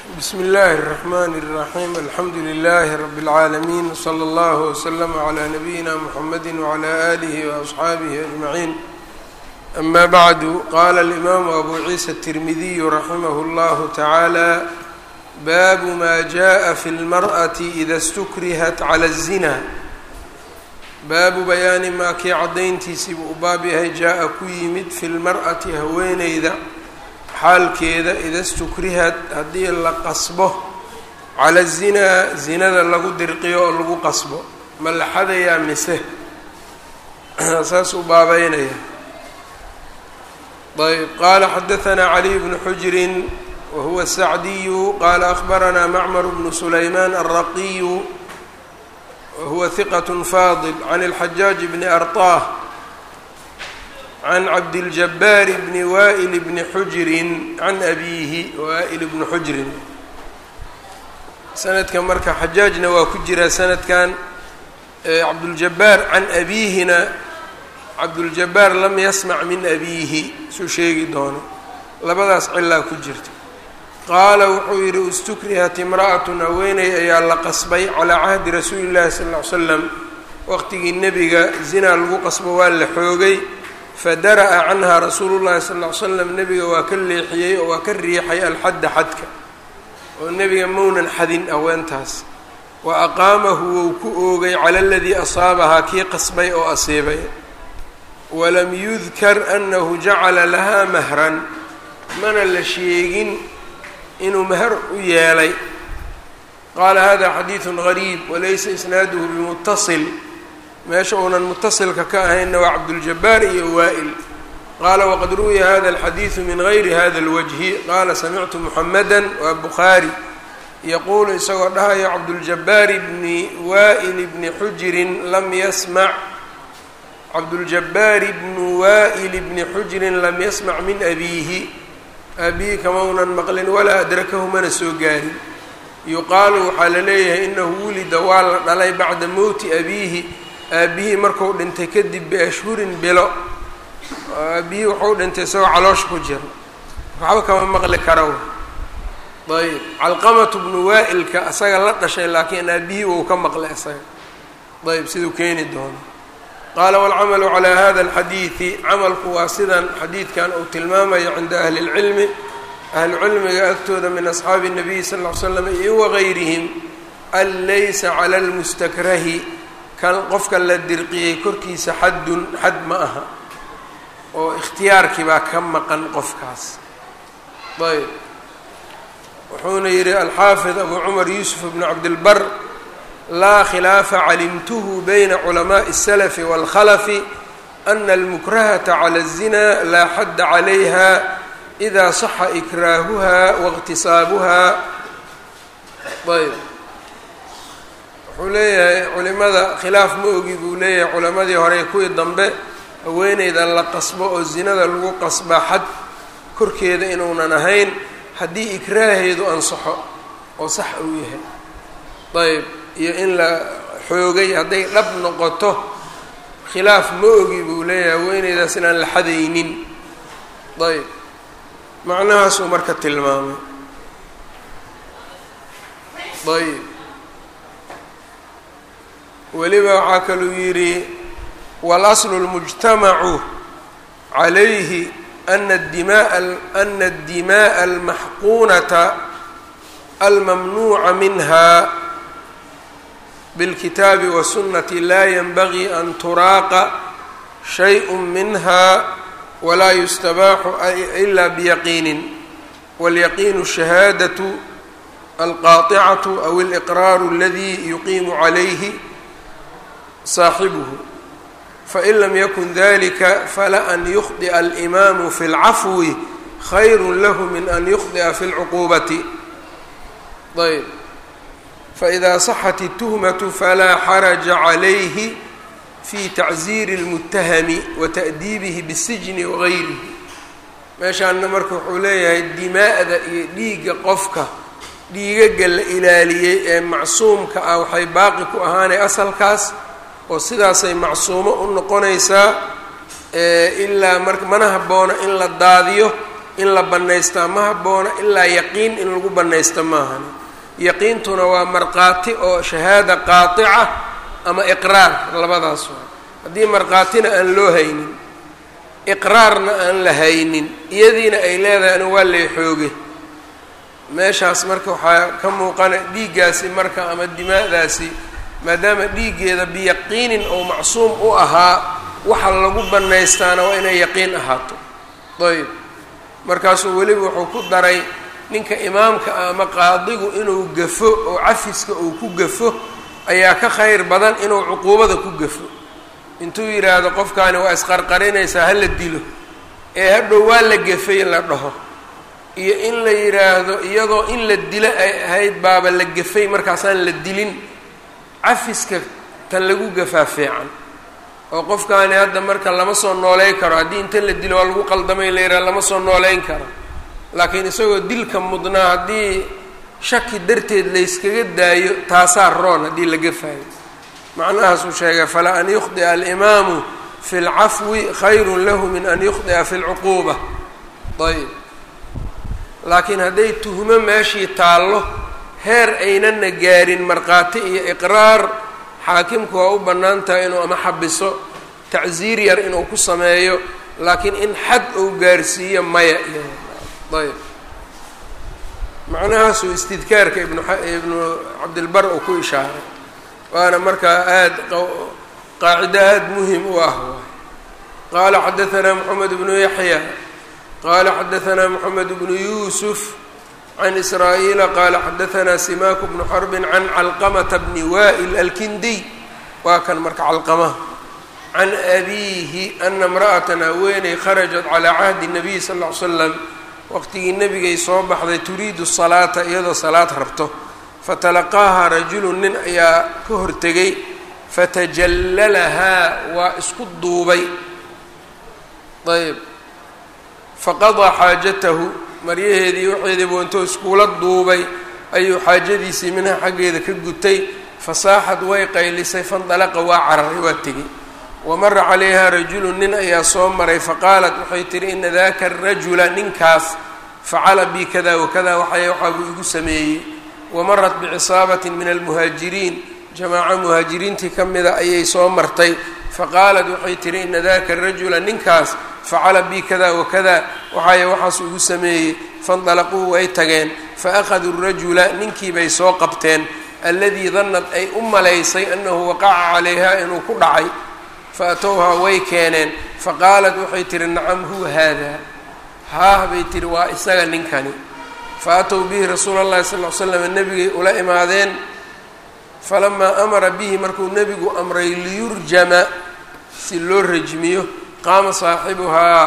bsm اllaahi الرحmn الرaحيم alxamdu لlh رb العaalمين وslى اllه وslm عlى نbyina mحamd وعlى آlih وأصxaabih أجمعين أma bعd qala الإmam أbu ciisa التirmidiy raximh اllah taعaalى bab ma jaءa fi اlmarأة إida اstukrihat عlى الزina baabu bayaani maa kii caddayntiisii buu u baab yahay jaa-a ku yimid fi lmar'ati haweeneyda xaalkeeda ida stukrihad haddii la qasbo cala zinaa zinada lagu dirqiyo oo lagu qasbo ma la xadayaa mise saas u baabeynaya ayb qaala xadahanaa caliy bnu xujrin wa huwa sacdiyu qaala akhbaranaa macmar bnu sulaymaan alraqiyu whuwa hiqat faadil can اlxajaaj bni arطah can cabdiljabaar bni wa'il bni xujrin can abiihi wa'il bni xujrin sanadka marka xajaajna waa ku jiraa sanadkan cabduljabaar can abiihina cabduljabaar lam yasmac min abiihi suu sheegi doono labadaas cilaa ku jirta qaala wuxuu yidhi istukrihat imra'atun haweeney ayaa la qasbay calaa cahdi rasuuli llahi sala ll ly slam waqtigii nebiga zinaa lagu qasbo waa la xoogay fadara'a canha rasuulu llahi sala ll ly slam nebiga waa ka leexiyey oo waa ka riixay alxadda xadka oo nebiga mownan xadin haweentaas wa aqaamahu wou ku oogay cala aladii asaabahaa kii qasbay oo asiibay walam yudkar anahu jacala lahaa mahran mana la sheegin inuu meher u yeelay qaala hada xadiidu gariib walaysa isnaaduhu bimutasil meesha uunan mutasilka ka ahaynna waa cabduljabaar iyo waa'il qaala waqad ruwiya hada alxadiidu min gayri hada اlwajhi qaala samictu muxamada waa bukhaari yaquulu isagoo dhahayo cabduljabaari bni wa'il bni xujirin lam yasmac cabduljabaari bnu wa'il bni xujirin lam yasmac min abiihi aabihi kamaunan maqlin walaa adrakahu mana soo gaarin yuqaalu waxaa la leeyahay inahu wulida waa la dhalay bacda mowti abiihi aabihii marku dhintay kadib biashhurin bilo aabihii wuxuu dhintay isagoo caloosh ku jira waxba kama maqli kara ayb calqamatu bnu waa'ilka asaga la dhashay laakiin aabihii wou ka maqlay isaga ayb siduu keeni doono qaala wاlcamalu calى hada اlxadiidi camalku waa sidan xadiidkan uu tilmaamayo cinda ahli اlcilmi ahlucilmiga agtooda min asxaabi الnabiy sal ll ly slam iyo wagayrihim an laysa cala اlmustakrahi kan qofka la dirqiyey korkiisa xaddun xad ma aha oo ikhtiyaarkii baa ka maqan qofkaas ayb wuxuuna yihi alxaafid abu cumar yuusuf bn cabdilbar laa khilaafa calimtuhu bayna culamaءi الsalafi wاlkhalafi ana almukrahata cala الzina laa xadda calayha إida صaxa ikraahuha waاqtisaabuha ayb wuxuu leeyahay culimada khilaaf ma ogi buu leeyahay culimadii hore kuwii dambe haweeneyda la qasbo oo zinada lagu qasba xad korkeeda inuunan ahayn haddii ikraaheedu ansaxo oo sax uu yahay ayb iyo in la xoogay hadday dhab noqoto khilaaf ma ogi buu leeyahay haweeneydaas inaan la xadaynin ayb macnahaasuu marka tilmaamay ayb weliba waxaa kaluu yidhi walaslu اlmujtamacu calayhi ana dimaa ana اdimaءa almaxquunata almamnuuca minha bاlkitaabi wالsunati laa ynbagii an turaaqa shayء minha walaa yustabaaxu ila biyaqiinin wاlyaqiinu shahaadaةu alqaaطicatu aw اliqraaru اladii yuqiimu calayhi saaxibuhu fain lam yakun dalika fala an yukhطئa alimaamu fi اlcafwi khayru lahu min an yukhطئa fi اlcuquubati ayb faإida صaxat الtuhmaة falaa xaraja calayhi fi tacziiri اlmutahami wa ta'diibihi bالsijni wagayrihi meeshaana marka wuxuu leeyahay dimaa'da iyo dhiigga qofka dhiigaga la ilaaliyey ee macsuumka ah waxay baaqi ku ahaanay asalkaas oo sidaasay macsuumo u noqonaysaa ilaa mar mana habboona in la daadiyo in la bannaystaa ma habboona ilaa yaqiin in lagu bannaysta maahani yaqiintuna waa markhaati oo shahaada qaatica ama iqraar labadaas waa haddii markhaatina aan loo haynin iqraarna aan la haynin iyadiina ay leedahay anu waa lay xooge meeshaas marka waxaa ka muuqana dhiiggaasi marka ama dimaa'daasi maadaama dhiiggeeda biyaqiinin oo macsuum u ahaa waxa lagu bannaystaana waa inay yaqiin ahaato ayb markaasuu weliba wuxuu ku daray ninka imaamka ah ama qaadigu inuu gafo oo cafiska uu ku gafo ayaa ka khayr badan inuu cuquubada ku gafo intuu yidhaahdo qofkaani waa isqarqarinaysaa ha la dilo ee hadhow waa la gafay la dhaho iyo in la yidhaahdo iyadoo in la dilo ay ahayd baaba la gafay markaasaan la dilin cafiska tan lagu gafaa fiican oo qofkaani hadda marka lama soo nooleyn karo haddii inta la dilo waa lagu qaldamay la yidhaha lama soo nooleyn karo laakiin isagoo dilka mudnaa haddii shaki darteed layskaga daayo taasaa roon haddii la gafaayo macnahaasuu sheegay falaa an yukhdi'a alimaamu fi lcafwi khayrun lahu min an yukhdi'a fi lcuquuba ayb laakiin hadday tuhmo meeshii taallo heer aynana gaarin markhaati iyo iqraar xaakimku waa u bannaan tahay inuu ama xabiso tacsiir yar inuu ku sameeyo laakiin in xad uu gaarsiiyo maya iyo ayb macnahaasuu istidkaarka ibnu ibnu cabdilbar uu ku ishaaray waana markaa aada qaacido aada muhim u ah qaala xadaanaa moxamed bnu yaxya qaala xadaanaa moxamed bnu yuusuf can israa'iila qaala xadaanaa simaaku bnu xarbin can calqamata bni wa'il alkindiy waa kan marka calqamaha can abiihi ana imra'atan haweeney kharajat calaa cahdi nabiy sal ll ly slam waqtigii nebigay soo baxday turiidu salaata iyadoo salaad rabto fatalaqaaha rajulun nin ayaa ka hortegay fatajallalahaa waa isku duubay ayb faqadaa xaajatahu maryaheedii waxeedii buu intuu iskuula duubay ayuu xaajadiisii minha xaggeeda ka gutay fasaaxad way qaylisay fandalaqa waa cararay waa tegey wamara calayha rajulun nin ayaa soo maray faqaalat waxay tihi ina daka arajula ninkaas facala bi kada wakada waxay waxaa buu igu sameeyey wamarat bicisaabatin min almuhaajiriin jamaaco muhaajiriintii ka mida ayay soo martay faqaalat waxay tihi ina daka arajula ninkaas facala bi kada wakada waxay waxaas igu sameeyey faindalaquu way tageen faأkhaduu rajula ninkii bay soo qabteen aladii danad ay u malaysay anahu waqaca calayha inuu ku dhacay faatowhaa way keeneen faqaalat waxay tihi nacam huwa haada haah bay tihi waa isaga ninkani faatow bihi rasuula اllahi sal l slam nebigay ula imaadeen falamaa amara bihi markuu nebigu amray liyurjama si loo rajmiyo qaama saaxibuhaa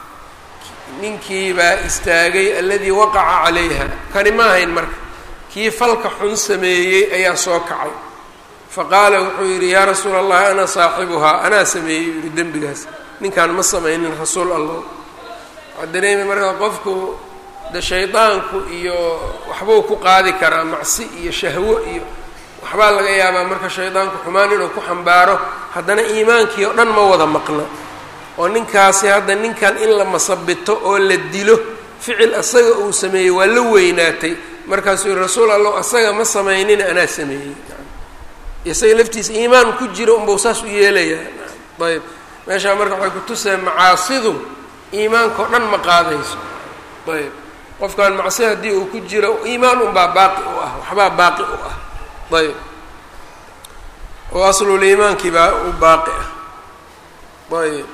ninkii baa istaagay aladii waqaca calayha kani ma ahayn marka kii falka xun sameeyey ayaa soo kacay faqaala wuxuu yidhi yaa rasuula allahi ana saaxibuhaa anaa sameeyey u yihi dembigaas ninkaan ma samaynin rasuul allah waxaa dareemay markaa qofku de shaydaanku iyo waxbuu ku qaadi karaa macsi iyo shahwo iyo waxbaa laga yaabaa marka shaydaanku xumaan inuu ku xambaaro haddana iimaankii oo dhan ma wada maqna oo ninkaasi hadda ninkan in la masabito oo la dilo ficil asaga uu sameeyey waa la weynaatay markaasuu yihi rasuul allah asaga ma samaynin anaa sameeyey isaga laftiisa iimaan ku jiro unbau saas u yeelayaa ayb meeshaa marka waxay kutuseen macaasidu iimaankao dhan ma qaadayso ayb qofkan macsi haddii uu ku jiro iimaan unbaa baaqi u ah waxbaa baaqi u ah ayb oo aslul iimaankii baa u baaqi ah ayb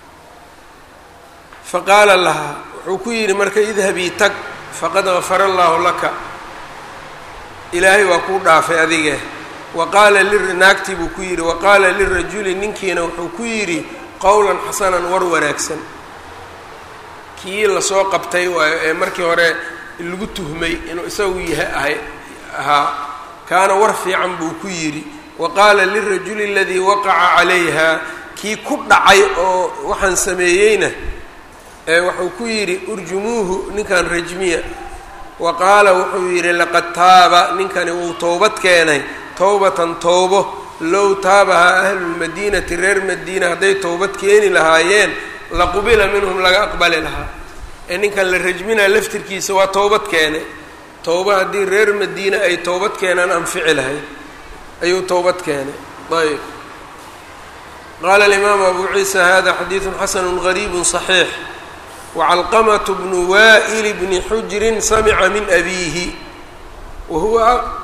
faqaala lahaa wuxuu ku yidhi marka idhabii tag faqad gafara allaahu laka ilaahay waa kuu dhaafay adige waqaala naagtii buu ku yidhi waqaala lirajuli ninkiina wuxuu ku yidhi qowlan xasanan war wanaagsan kii lasoo qabtay waayo ee markii hore lagu tuhmay inuu isagu yaha ahay ahaa kaana war fiican buu ku yidhi wa qaala lirajuli aladii waqaca calayha kii ku dhacay oo waxaan sameeyeyna ee wuxuu ku yidhi urjumuuhu ninkan rajmiya wa qaala wuxuu yidhi laqad taaba ninkani wuu towbad keenay towbatan towbo low taabahaa ahlulmadiinati reer madiina hadday towbad keeni lahaayeen laqubila minhum laga aqbali lahaa ee ninkan la rajminaa laftirkiisa waa towbad keene towba haddii reer madiine ay towbad keenaan anfici lahayd ayuu towbad keenay ayb qaala alimaamu abu ciisa hada xadiidu xasanu gariibu صaxiix wacalqamaة bnu wa'il bni xujrin samica min abiihi wahuwa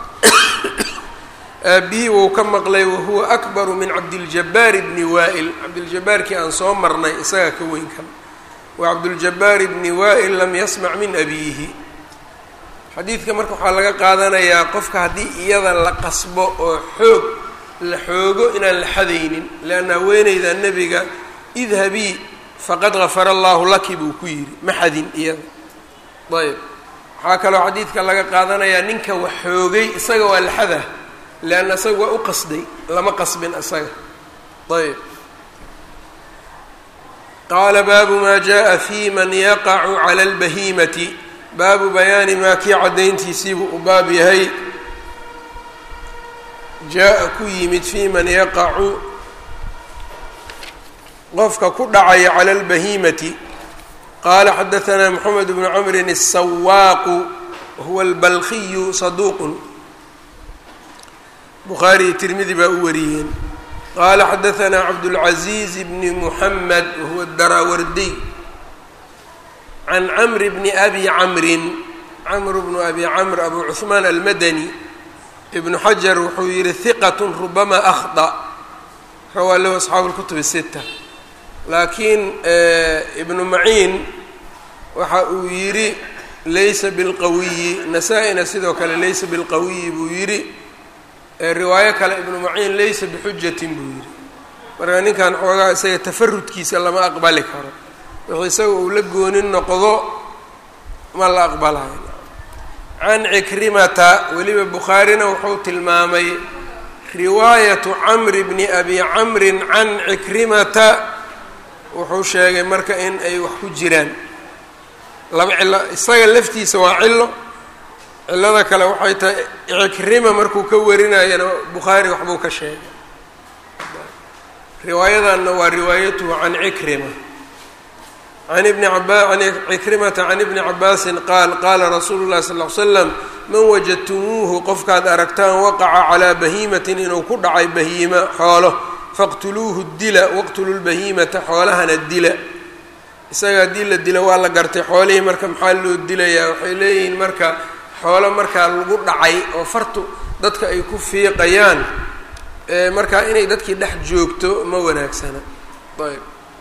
aabbihi wou ka maqlay wahuwa akbaru min cabdiljabaar bni wa'il cabdiljabaarkii aan soo marnay isagaa ka weyn kan wacabduljabaar bni wa'il lam yasmac min abiihi xadiidka marka waxaa laga qaadanayaa qofka haddii iyada la qasbo oo xoog la xoogo inaan la xadaynin leanna haweeneyda nebiga idhabii faqad gafara allaahu laki buu ku yidhi ma xadin iyada ayb waxaa kaloo xadiidka laga qaadanayaa ninka wax xoogay isaga waa la xadah leanna isaga waa u qasday lama qasbin isaga ayb qaala baabu maa jaءa fi man yaqacu cala اlbahiimati baabu bayaani maa kii caddayntiisiibuu u baab yahay jaa-a ku yimid fii man yaqacu qofka ku dhacaya cala اlbahiimati qaala xadaثanaa moxamed bnu camrin الsawaaqu wahuwa اlbalkiyu saduuqun bukhaari iyo tirmidi baa u wariyeen qaala xadaثanaa cabdاlcaزiiz bni muxamed wahuwa daraawardiy can camri bni abi camrin camru bnu abi camr abu cuhmaan almadani ibnu xajar wuxuu yihi hiqat rubama akhda rawaa lahu asxaabu اlkutub sita laakiin ibnu maciin waxa uu yidhi laysa bilqawiyi nasaa-ina sidoo kale laysa bilqawiyi buu yidhi riwaayo kale ibnu maciin laysa bixujatin buu yidhi marka ninkan xoogaa isaga tafarudkiisa lama aqbali karo wixii isaga uu la goonin noqdo ma la aqbalayo can cikrimata weliba bukhaarina wuxuu tilmaamay riwaayatu camri bni abi camrin can cikrimata wuxuu sheegay marka in ay wax ku jiraan laba cilo isaga laftiisa waa cilo cilada kale waxay tahay cikrima markuu ka warinayana bukhaari waxbuu ka sheegay riwaayadanna waa riwaayatuhu can cikrima can ibni aba can cikrimata can ibni cabaasin qaal qaala rasuulu llahi sal ly slam man wajadtumuuhu qofkaad aragtaan waqaca calaa bahiimatin inuu ku dhacay bahiima xoolo faqtuluuhu dila waqtuluu lbahiimata xoolahana dila isaga haddii la dilo waa la gartay xoolihii marka maxaa loo dilayaa waxay leeyihiin marka xoolo markaa lagu dhacay oo fartu dadka ay ku fiiqayaan markaa inay dadkii dhex joogto ma wanaagsana ayb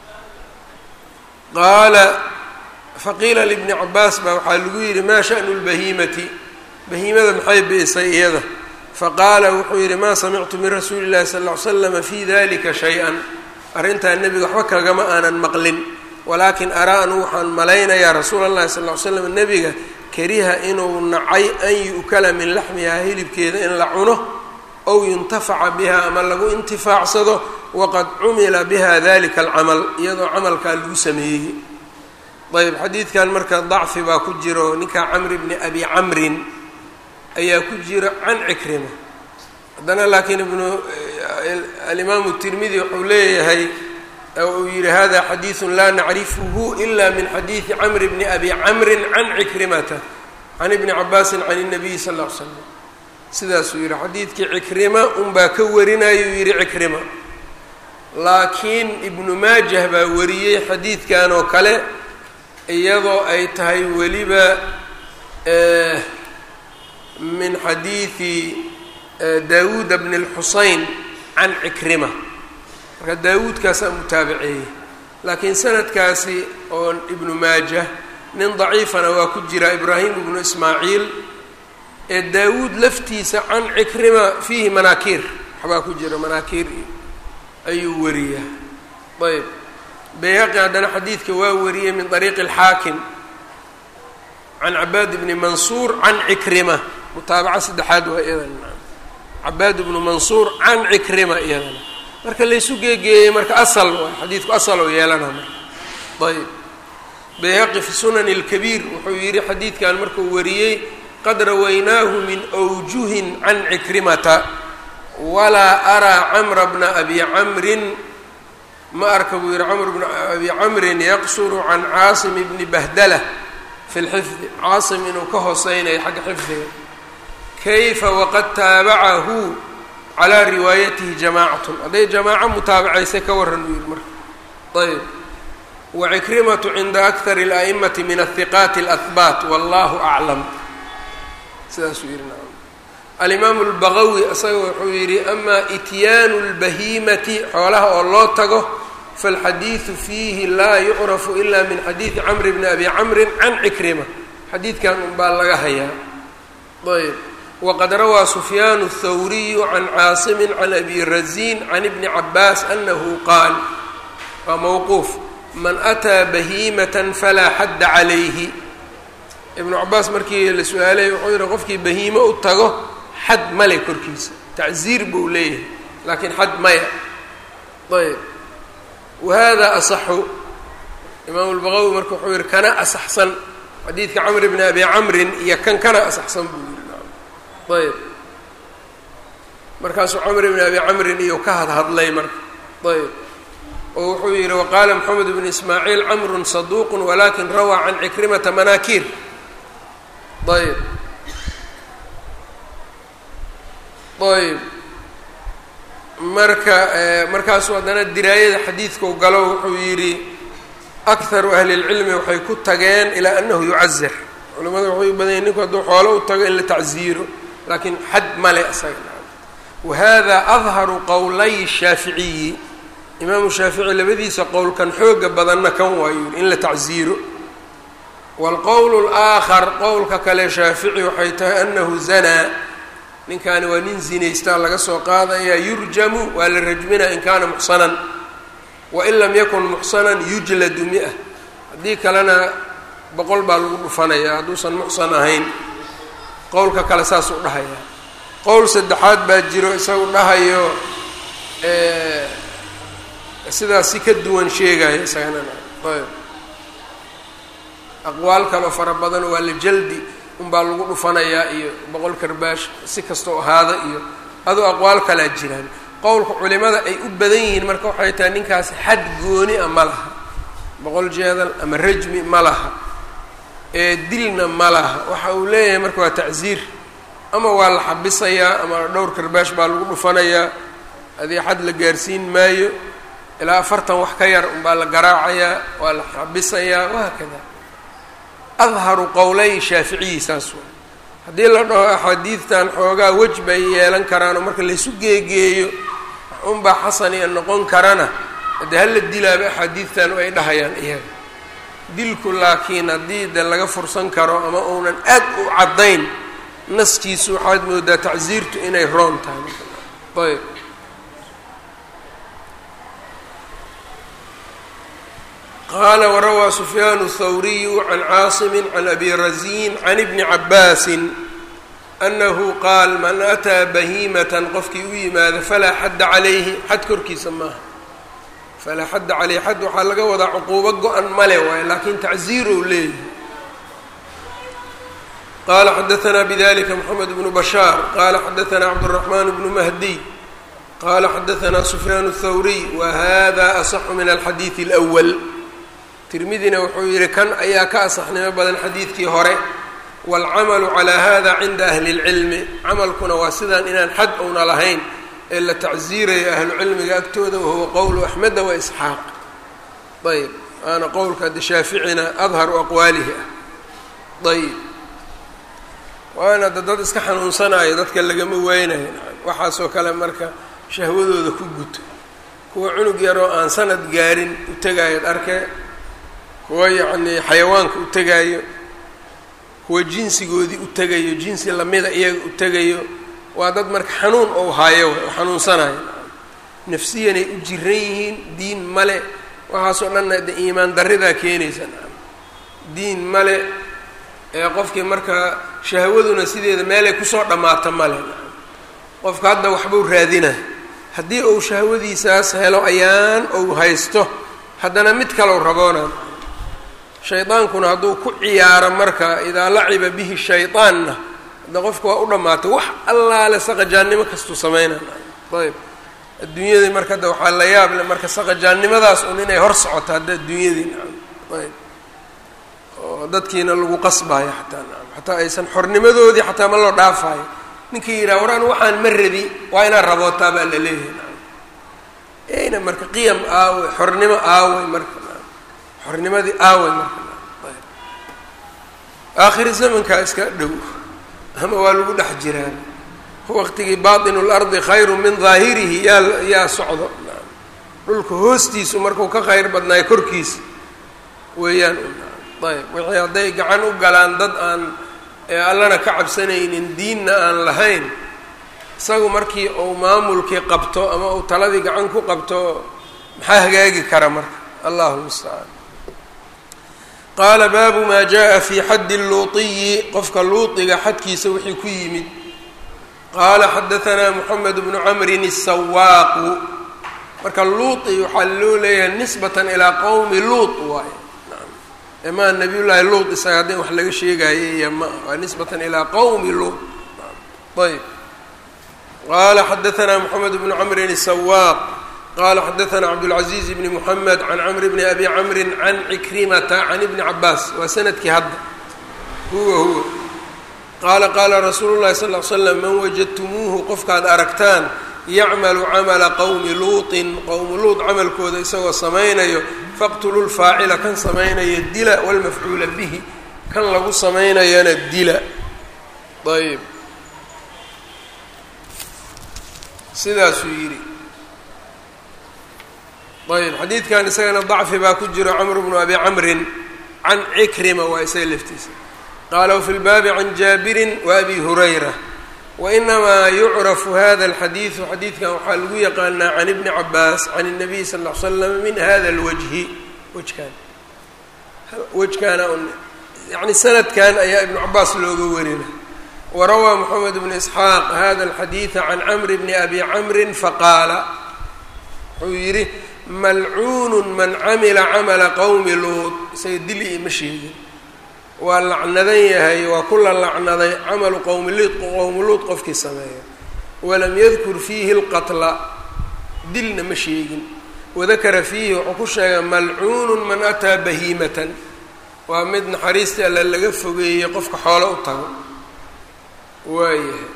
qaala faqiila libni cabaas baa waxaa lagu yidhi maa sha'nu lbahiimati bahiimada maxay bi'isay iyada faqaala wuxuu yidhi maa samictu min rasuuli llahi sala ll ly slama fi dalika shay-an arrintaa nebiga waxba kagama aanan maqlin walaakin araa anu waxaan malaynayaa rasuula allahi sal ly slam nebiga kariha inuu nacay an yu'kala min laxmihaa hilibkeeda in la cuno ow yuntafaca biha ama lagu intifaacsado waqad cumila biha dalika alcamal iyadoo camalkaa lagu sameeyey ayb xadiidkan marka dacfi baa ku jiro ninkaa camri bni abi camrin ayaa ku jira can cikrima haddana laakiin ibnu alimaamu tirmidi wuxuu leeyahay uu yihi hada xadiidu laa nacrifuhu ila min xadiidi camri bni abi camrin can cikrimata can ibni cabaasin can الnabiyi sal ll ly slam sidaasuu yihi xadiidkii cikrima unbaa ka warinayuu yihi cikrima laakiin ibnu maajah baa wariyey xadiidkan oo kale iyadoo ay tahay weliba min xadiidi daawuuda bni اlxuseyn can cikrima marka daawuudkaasaa mutaabaceeyey laakiin sanadkaasi oo ibnu maajah nin daciifana waa ku jira ibraahim ibnu ismaaciil ee daawuud laftiisa can cikrima fiihi manaakiir waxbaa ku jira manaakiir ayuu wariyaa ayb bayhaqi haddana xadiidka waa wariyey min طariiqi اlxaakim can cabaad bni mansuur can cikrima mutaabaca saddexaad waa iyadana cabaad bnu mansuur can cikrima iyadana marka laysu geegeeyey marka asal waay xadiidku asal oo yeelana marka ayb bayhaqi fi sunan اlkabiir wuxuu yihi xadiidkan markuu wariyey qad rawaynaahu min awjuhin can cikrimata walaa araa camra bna abi camrin ma arka buu yihi camr bnu abi camrin yaqsuru can caasim bni bahdala fi lxifdi caasim inuu ka hooseynayo xagga xifdiga kayfa waqad taabacahu calaa riwaayatihi jamaacatun hadday jamaaco mutaabacaysa ka waran uu yihi marka ayb wcikrimatu cinda akar اla'imati min ahiqaati اlahbaat wallahu aclam sidaasuu yihi nacam alimaamu اlbagawi isaga wuxuu yidhi ama ityaanu اlbahiimati xoolaha oo loo tago falxadiidu fiihi laa yucrafu ila min xadiidi camr bni abi camrin can cikrima xadiidkan unbaa laga hayaa ayb waqad rawaa sufyaan الthawriyu can caasimi can abi razin can ibni cabaas anahu qaal waa mowquuf man ataa bahiimatan falaa xadda calayhi ibnu cabaas markii la su-aalay wuxuu yihi qofkii bahiimo u tago xad male korkiisa tacziir buu leeyahay laakiin xad maya ayb wahada asaxu imaamu lbaqawi marka wuxuu yihi kana asaxsan xadiidka camr bni abi camrin iyo kan kana asaxsan buu yihi ayb markaasuu camr bni abi camrin iyo ka hadhadlay marka ayb oo wuxuu yihi waqaala moxamed bn ismaaciil camru saduuq walakin rawaa can cikrimata manaakiir ayb ayb marka markaasuu haddana diraayada xadiidkau galo wuxuu yidhi akharu ahli اlcilmi waxay ku tageen ilaa anahu yucazar culimada waxay u badanya ninku hadduu xoolo u tago in la tacziiro laakiin xad male isaga wahada adharu qowlay shaaficiyi imaamu shaafici labadiisa qowlkan xooga badanna kan waayu yidhi in la tacziiro waalqowl اlaakhar qowlka kale shaafici waxay tahay anahu zanaa ninkaani waa nin zinaystaa laga soo qaadaya yurjamu waa la rajminaa in kaana muxsanan wain lam yakun muxsanan yujladu mi-a haddii kalena boqol baa lagu dhufanayaa hadduusan muxsan ahayn qowlka kale saasuu dhahayaa qowl saddexaad baa jiro isagu dhahayo sidaas si ka duwan sheegaya isagana ayb aqwaal kaleo fara badan waa la jaldi unbaa lagu dhufanayaa iyo boqol karbaash si kastoo ahaada iyo adoo aqwaal kalaa jiraan qowlka culimada ay u badan yihiin marka waxay tahay ninkaasi xad gooni a ma laha boqol jeedal ama rajmi ma laha ee dilna ma laha waxa uu leeyahay marka waa tacziir ama waa la xabisayaa ama dhowr karbaash baa lagu dhufanayaa adii xad la gaarsiin maayo ilaa afartan wax ka yar unbaa la garaacayaa waa la xabisayaa wahaakada adharu qowlay shaaficiyi saas waa haddii la dhaho axaadiidtan xoogaa wej bay yeelan karaan oo marka laysu geegeeyo unbaa xasan iyo noqon karana dee hala dilaaba axaadiidtan ay dhahayaan iyaga dilku laakiin haddii de laga fursan karo ama uunan aad u caddayn naskiisu waxaad moodaa tacsiirtu inay roon tahay ayb qaala warawaa sufyaan الthawriyu can caasimi can abi razin can ibni cabaasin anahu qaal man ataa bahiimatan qofkii u yimaado falaa xadda calayhi xad korkiisa maaha falaa xadda caleyhi xad waxaa laga wadaa cuquubo go-an male waayo laakiin tacziirow leeyahay qala xadaanaa bidalika mxamed bnu bashaar qala xadaanaa cabdالraxman bnu mahdiy qala xadaanaa sufyaan الthawriy wahada asaxu min alxadiidi اlأwl tirmidina wuxuu yihi kan ayaa ka asaxnimo badan xadiidkii hore wاlcamalu calى hada cinda ahli اlcilmi camalkuna waa sidaan inaan xad una lahayn ee la tacziirayo ahlucilmiga agtooda wahuwa qowlu axmeda waisxaaq ayb waana qowlka de shaaficina adharu aqwaalihi ah ayb waana da dad iska xanuunsanayo dadka lagama weynayo waxaasoo kale marka shahwadooda ku guto kuwa cunug yaroo aan sanad gaarin u tegaayoad arkee kuwa yacnii xayawaanka u tegaayo kuwa jinsigoodii u tegayo jinsi lamida iyaga u tegayo waa dad marka xanuun ou haayo oo xanuunsanayo nafsiyanay u jiran yihiin diin male waxaasoo dhanna de iimaan darridaa keenaysa diin male ee qofkii marka shahwaduna sideeda meelay kusoo dhammaato male qofka hadda waxbuu raadina haddii uu shahwadiisaas helo ayaan ou haysto haddana mid kalow raboona shaydaankuna hadduu ku ciyaaro marka idaa laciba bihi shaydaanna hadda qofka waa u dhammaatay wax allaale saqajaannimo kastuu sameynana ayb adduunyadii marka hadda waxaa la yaab le marka saqajaannimadaas un inay hor socoto hadda adduunyadii nacam ayb oo dadkiina lagu qasbayo xataa nacam xataa aysan xornimadoodii xataa ma loo dhaafayo ninkii yidhaha waraan waxaan ma rabi waa inaad rabootaa baa la leeyahay nacam eyna marka qiyam aawey xornimo aawey marka nacam xornimadii aawey marka nacam ayb aakhiri zamankaa iska dhow ama waa lagu dhex jiraan waqtigii baatinu lardi khayru min daahirihi yaa yaa socdo nacam dhulka hoostiisu markuu ka khayr badnaayo korkiisa weeyaan ayb wixii hadday gacan u galaan dad aan allana ka cabsanaynin diinna aan lahayn isagu markii uu maamulkii qabto ama uu taladii gacan ku qabto maxaa hagaagi kara marka allahu lmustacaan qaala baabu maa jaa fi xaddi luutiyi qofka luudiga xadkiisa wixii ku yimid qaala xadahanaa moxamed bnu camrin asawaaqu marka luuti waxaa loo leeyahay nisbatan ilaa qowmi luut waaye maa nabiy llaahi luut isaga haddii wax laga sheegayo iyo ma waa nisbatan ilaa qowmi luut ayb qaala xadahanaa moxamed bnu camrin asawaaq qala xadaثna cabdالcaزiز bn mحamed can cmr bn abi cmri can cikrimata can ibni cabaas waa sanadkii hadda huwa huwa qaala qaala rasuulu الlahi sal ll slam man wajadtumuuhu qofkaad aragtaan yacmalu camala qowmi luuطin qowmu luut camalkooda isagoo samaynayo faqtuluu lfaacila kan samaynaya dila wاlmafcuula bihi kan lagu samaynayana dila ayb sidaasuu yidhi ayb xadiidkan isagana dacfi baa ku jiro camr bnu abi camrin can cikrima waa isaga laftiisa qaala wfi lbaabi can jaabirin waabi hurayra wainamaa yucrafu hada alxadiidu xadiidkan waxaa lagu yaqaanaa can ibni cabaas can الnabiy sal ll ly slam min hada اlwajhi wejkan wejkaana yani sanadkan ayaa ibnu cabaas looga warina warawaa moxamed bnu isxaaq hada alxadiida can camri bni abi camrin faqaala wuxuu yidhi malcuunun man camila camala qowmi luut isaga dili ima sheegin waa lacnadan yahay waa kula lacnaday camalu qowmi luut qowmi luut qofkii sameeya walam yadkur fiihi lqatla dilna ma sheegin wadakara fiihi wuxuu ku sheegay malcuunun man ataa bahiimatan waa mid naxariistii alle laga fogeeyey qofka xoolo u tago waayahay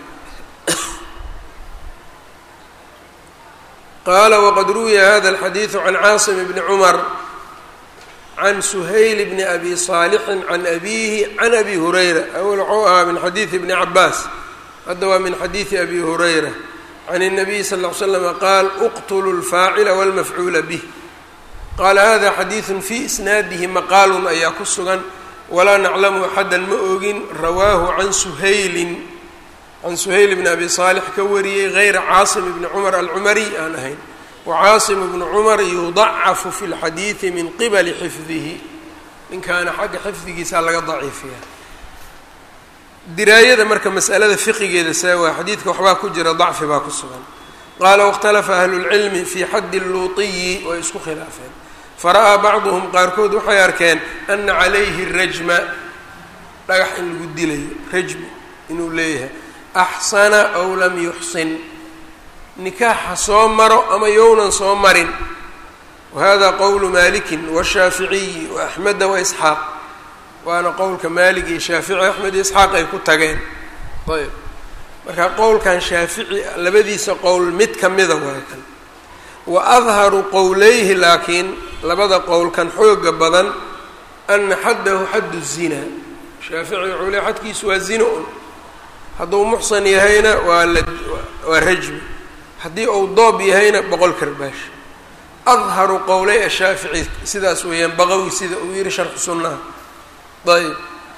qala wqad ruwiya hada alxadiidu can caasim bni cumar can suhayl bni abi saalixin can abiihi can abi hurayra awel wuxuu ahaa min xadiidi bni cabaas hadda waa min xadiidi abi hurayra can الnabiy sal ll ly slama qaal uqtluu lfaacila wاlmafcuula bih qaala hada xadiidu fii isnaadihi maqaalun ayaa ku sugan walaa naclamu axada ma ogin rawaahu can suhaylin can suhayl bni abi saalix ka wariyey gayra caasim bni cumar alcumariy aan ahayn wacaasim bnu cumar yudacafu fi lxadiidi min qibali xifdihi ninkaana xagga xifdigiisa laga daciifiya diraayada marka masalada fiqigeeda saa waa xadiidka waxbaa ku jira dacfi baa ku sugan qaala wاkhtalafa ahlulcilmi fii xaddi luutiyi way isku khilaafeen fara'aa bacduhum qaarkood waxay arkeen ana calayhi rajma dhagax in lagu dilayo rajmu inuu leeyahay axsana aw lam yuxsin nikaaxa soo maro ama yownan soo marin wahada qowlu malikin washaaficiyi waaxmeda waisxaaq waana qowlka maalig iyo shaafici axmed iyo isxaaq ay ku tageen ayb marka qowlkan shaafici labadiisa qowl mid ka mida waay kan wa adharu qowleyhi laakiin labada qowlkan xooga badan ana xaddahu xaddu zina shaafici wuxuu le xadkiisu waa zina un hadduu muxsan yahayna waa la waa rajmi haddii uu doob yahayna boqol karbaash adharu qowley ashaafici sidaas weeyaan baqawi sida uu yihi sharxu sunnaha ayb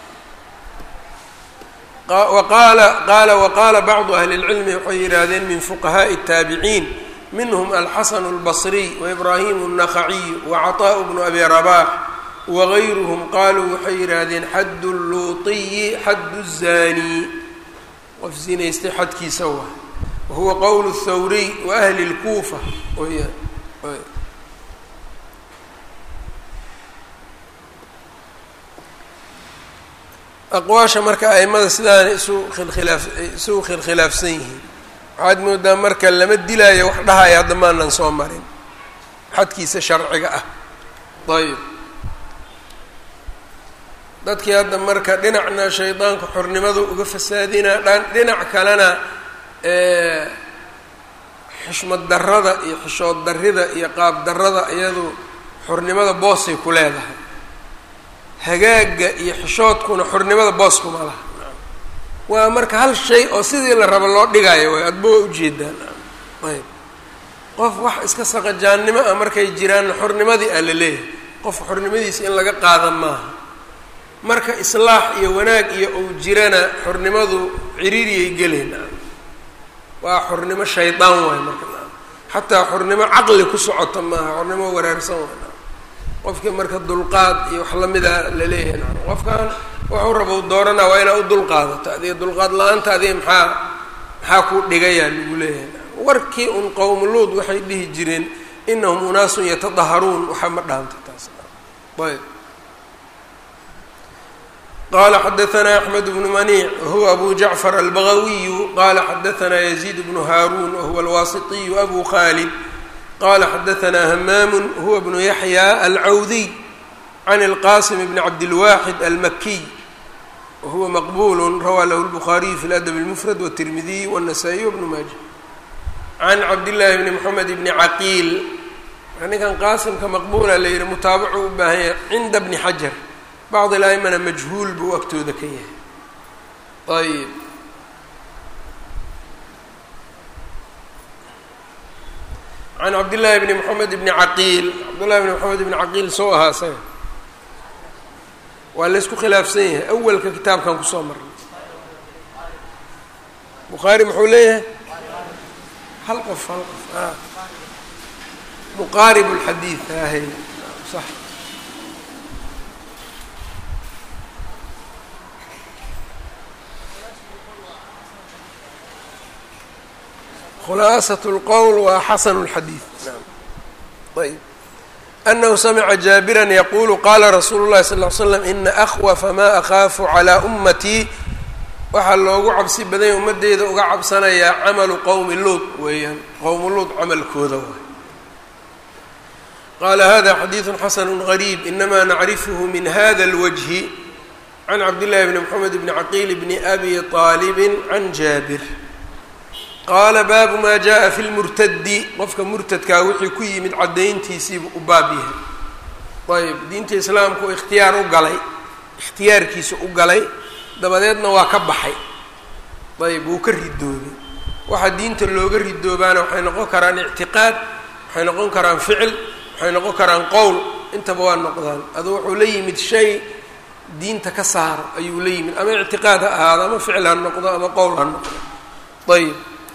waqaala qaala waqaala bacdu ahli اlcilmi waxay yidhaahdeen min fuqahaaءi الtaabiciin minhm alxasan اlbصriy waibrahim الnakhaciy wacaطaaء bnu abi rabax wagayruhm qaluu waxay yidhaahdeen xadd luutiyi xadd الzani qof zinaystay xadkiisa waa wahuwa qowl الthawriy waahli اlkuufa weyaan aqwaasha marka aimada sidaana isu khilkhilaaf isugu khilkhilaafsan yihiin waxaad moodaa marka lama dilaayo wax dhahaya hadda maanan soo marin xadkiisa sharciga ah ayb dadkii hadda marka dhinacna shaydaanku xornimadu uga fasaadinaa dhan dhinac kalena xishmad darrada iyo xishood darrida iyo qaab darrada iyadu xornimada boosay ku leedahay hagaagga iyo xishoodkuna xornimada boos kuma laha waa marka hal shay oo sidii la rabo loo dhigayo way adba waa ujeedaan ayb qof wax iska saqajaannimo ah markay jiraanna xornimadii aa la leeyahay qofka xornimadiisa in laga qaada maaha marka islaax iyo wanaag iyo uu jirana xornimadu ciriiriyay geleen waa xornimo shaydaan waay marka xataa xornimo caqli ku socota maaha xornimo waraarsan waay qofkii marka dulqaad iyo wax lamida la leeyahay qofkan waxuu raba u dooranaa waa inaa u dulqaadato adiga dulqaad la-aanta adiga maxaa maxaa ku dhigayaa lagu leeyahay warkii un qowmuluud waxay dhihi jireen inahum unaasun yatadaharuun waxa ma dhaanta taas ayb qala xadaثna أحmed بن maniع whuwa abu jaعfar albagawiyu qala xadaثna يزيid بن haarun whuwa alwasiطiyu abu khalid qala xadaثna hmaam huwa بن yaحyى alcawdiy can الqasim bn cabdالwaxid almakiy wahuwa maqbul rawaa lahu الbخariي fi اladb الmfrad wالtirmidiy wالنasائي wbn maaja can cabdالlahi bni mxamed bni caqiil ninkan qaasimka maqbula la yihi mutaabacu u baahan yahay cinda bni xajar bacd اla'imana majhuul buu agtooda ka yahay ayb can cabdillaahi bni moxamed bni caqiil cabdullahi bni moxamed bni caqiil soo ahaa isaga waa laysku khilaafsan yahay awalka kitaabkan kusoo marnay bukhaari muxuu leeyahay hal qof hal qof a muqaarib اlxadiid ahay sax khulaasaة اlqowl waa xasanu اlxadiid ayb anahu samica jaabira yaqulu qala rasuulu اlahi sal ly slam ina akhwafa ma akhaafu calىa ummatii waxaa loogu cabsi badanya ummadeyda uga cabsanayaa camalu qowmi luud weeyaan qowmu luud camalkooda waay qala hada xadiidu xasanu غariib inama nacrifhu min hada اlwجhi can cabdillahi bni mxamed bni caqiil bni abi طaalibi can jaabir qaala baabu maa jaءa fi lmurtadi qofka murtadkaa wixii ku yimid caddayntiisiibu u baab yahay ayb diinta islaamka u ikhtiyaar u galay ikhtiyaarkiisa u galay dabadeedna waa ka baxay ayb wuu ka ridoobay waxaa diinta looga ridoobaana waxay noqon karaan ictiqaad waxay noqon karaan ficil waxay noqon karaan qowl intaba waa noqdaan aduu wuxuu la yimid shay diinta ka saaro ayuu la yimid ama ictiqaad ha ahaado ama ficil ha noqdo ama qowl ha noqdo ayb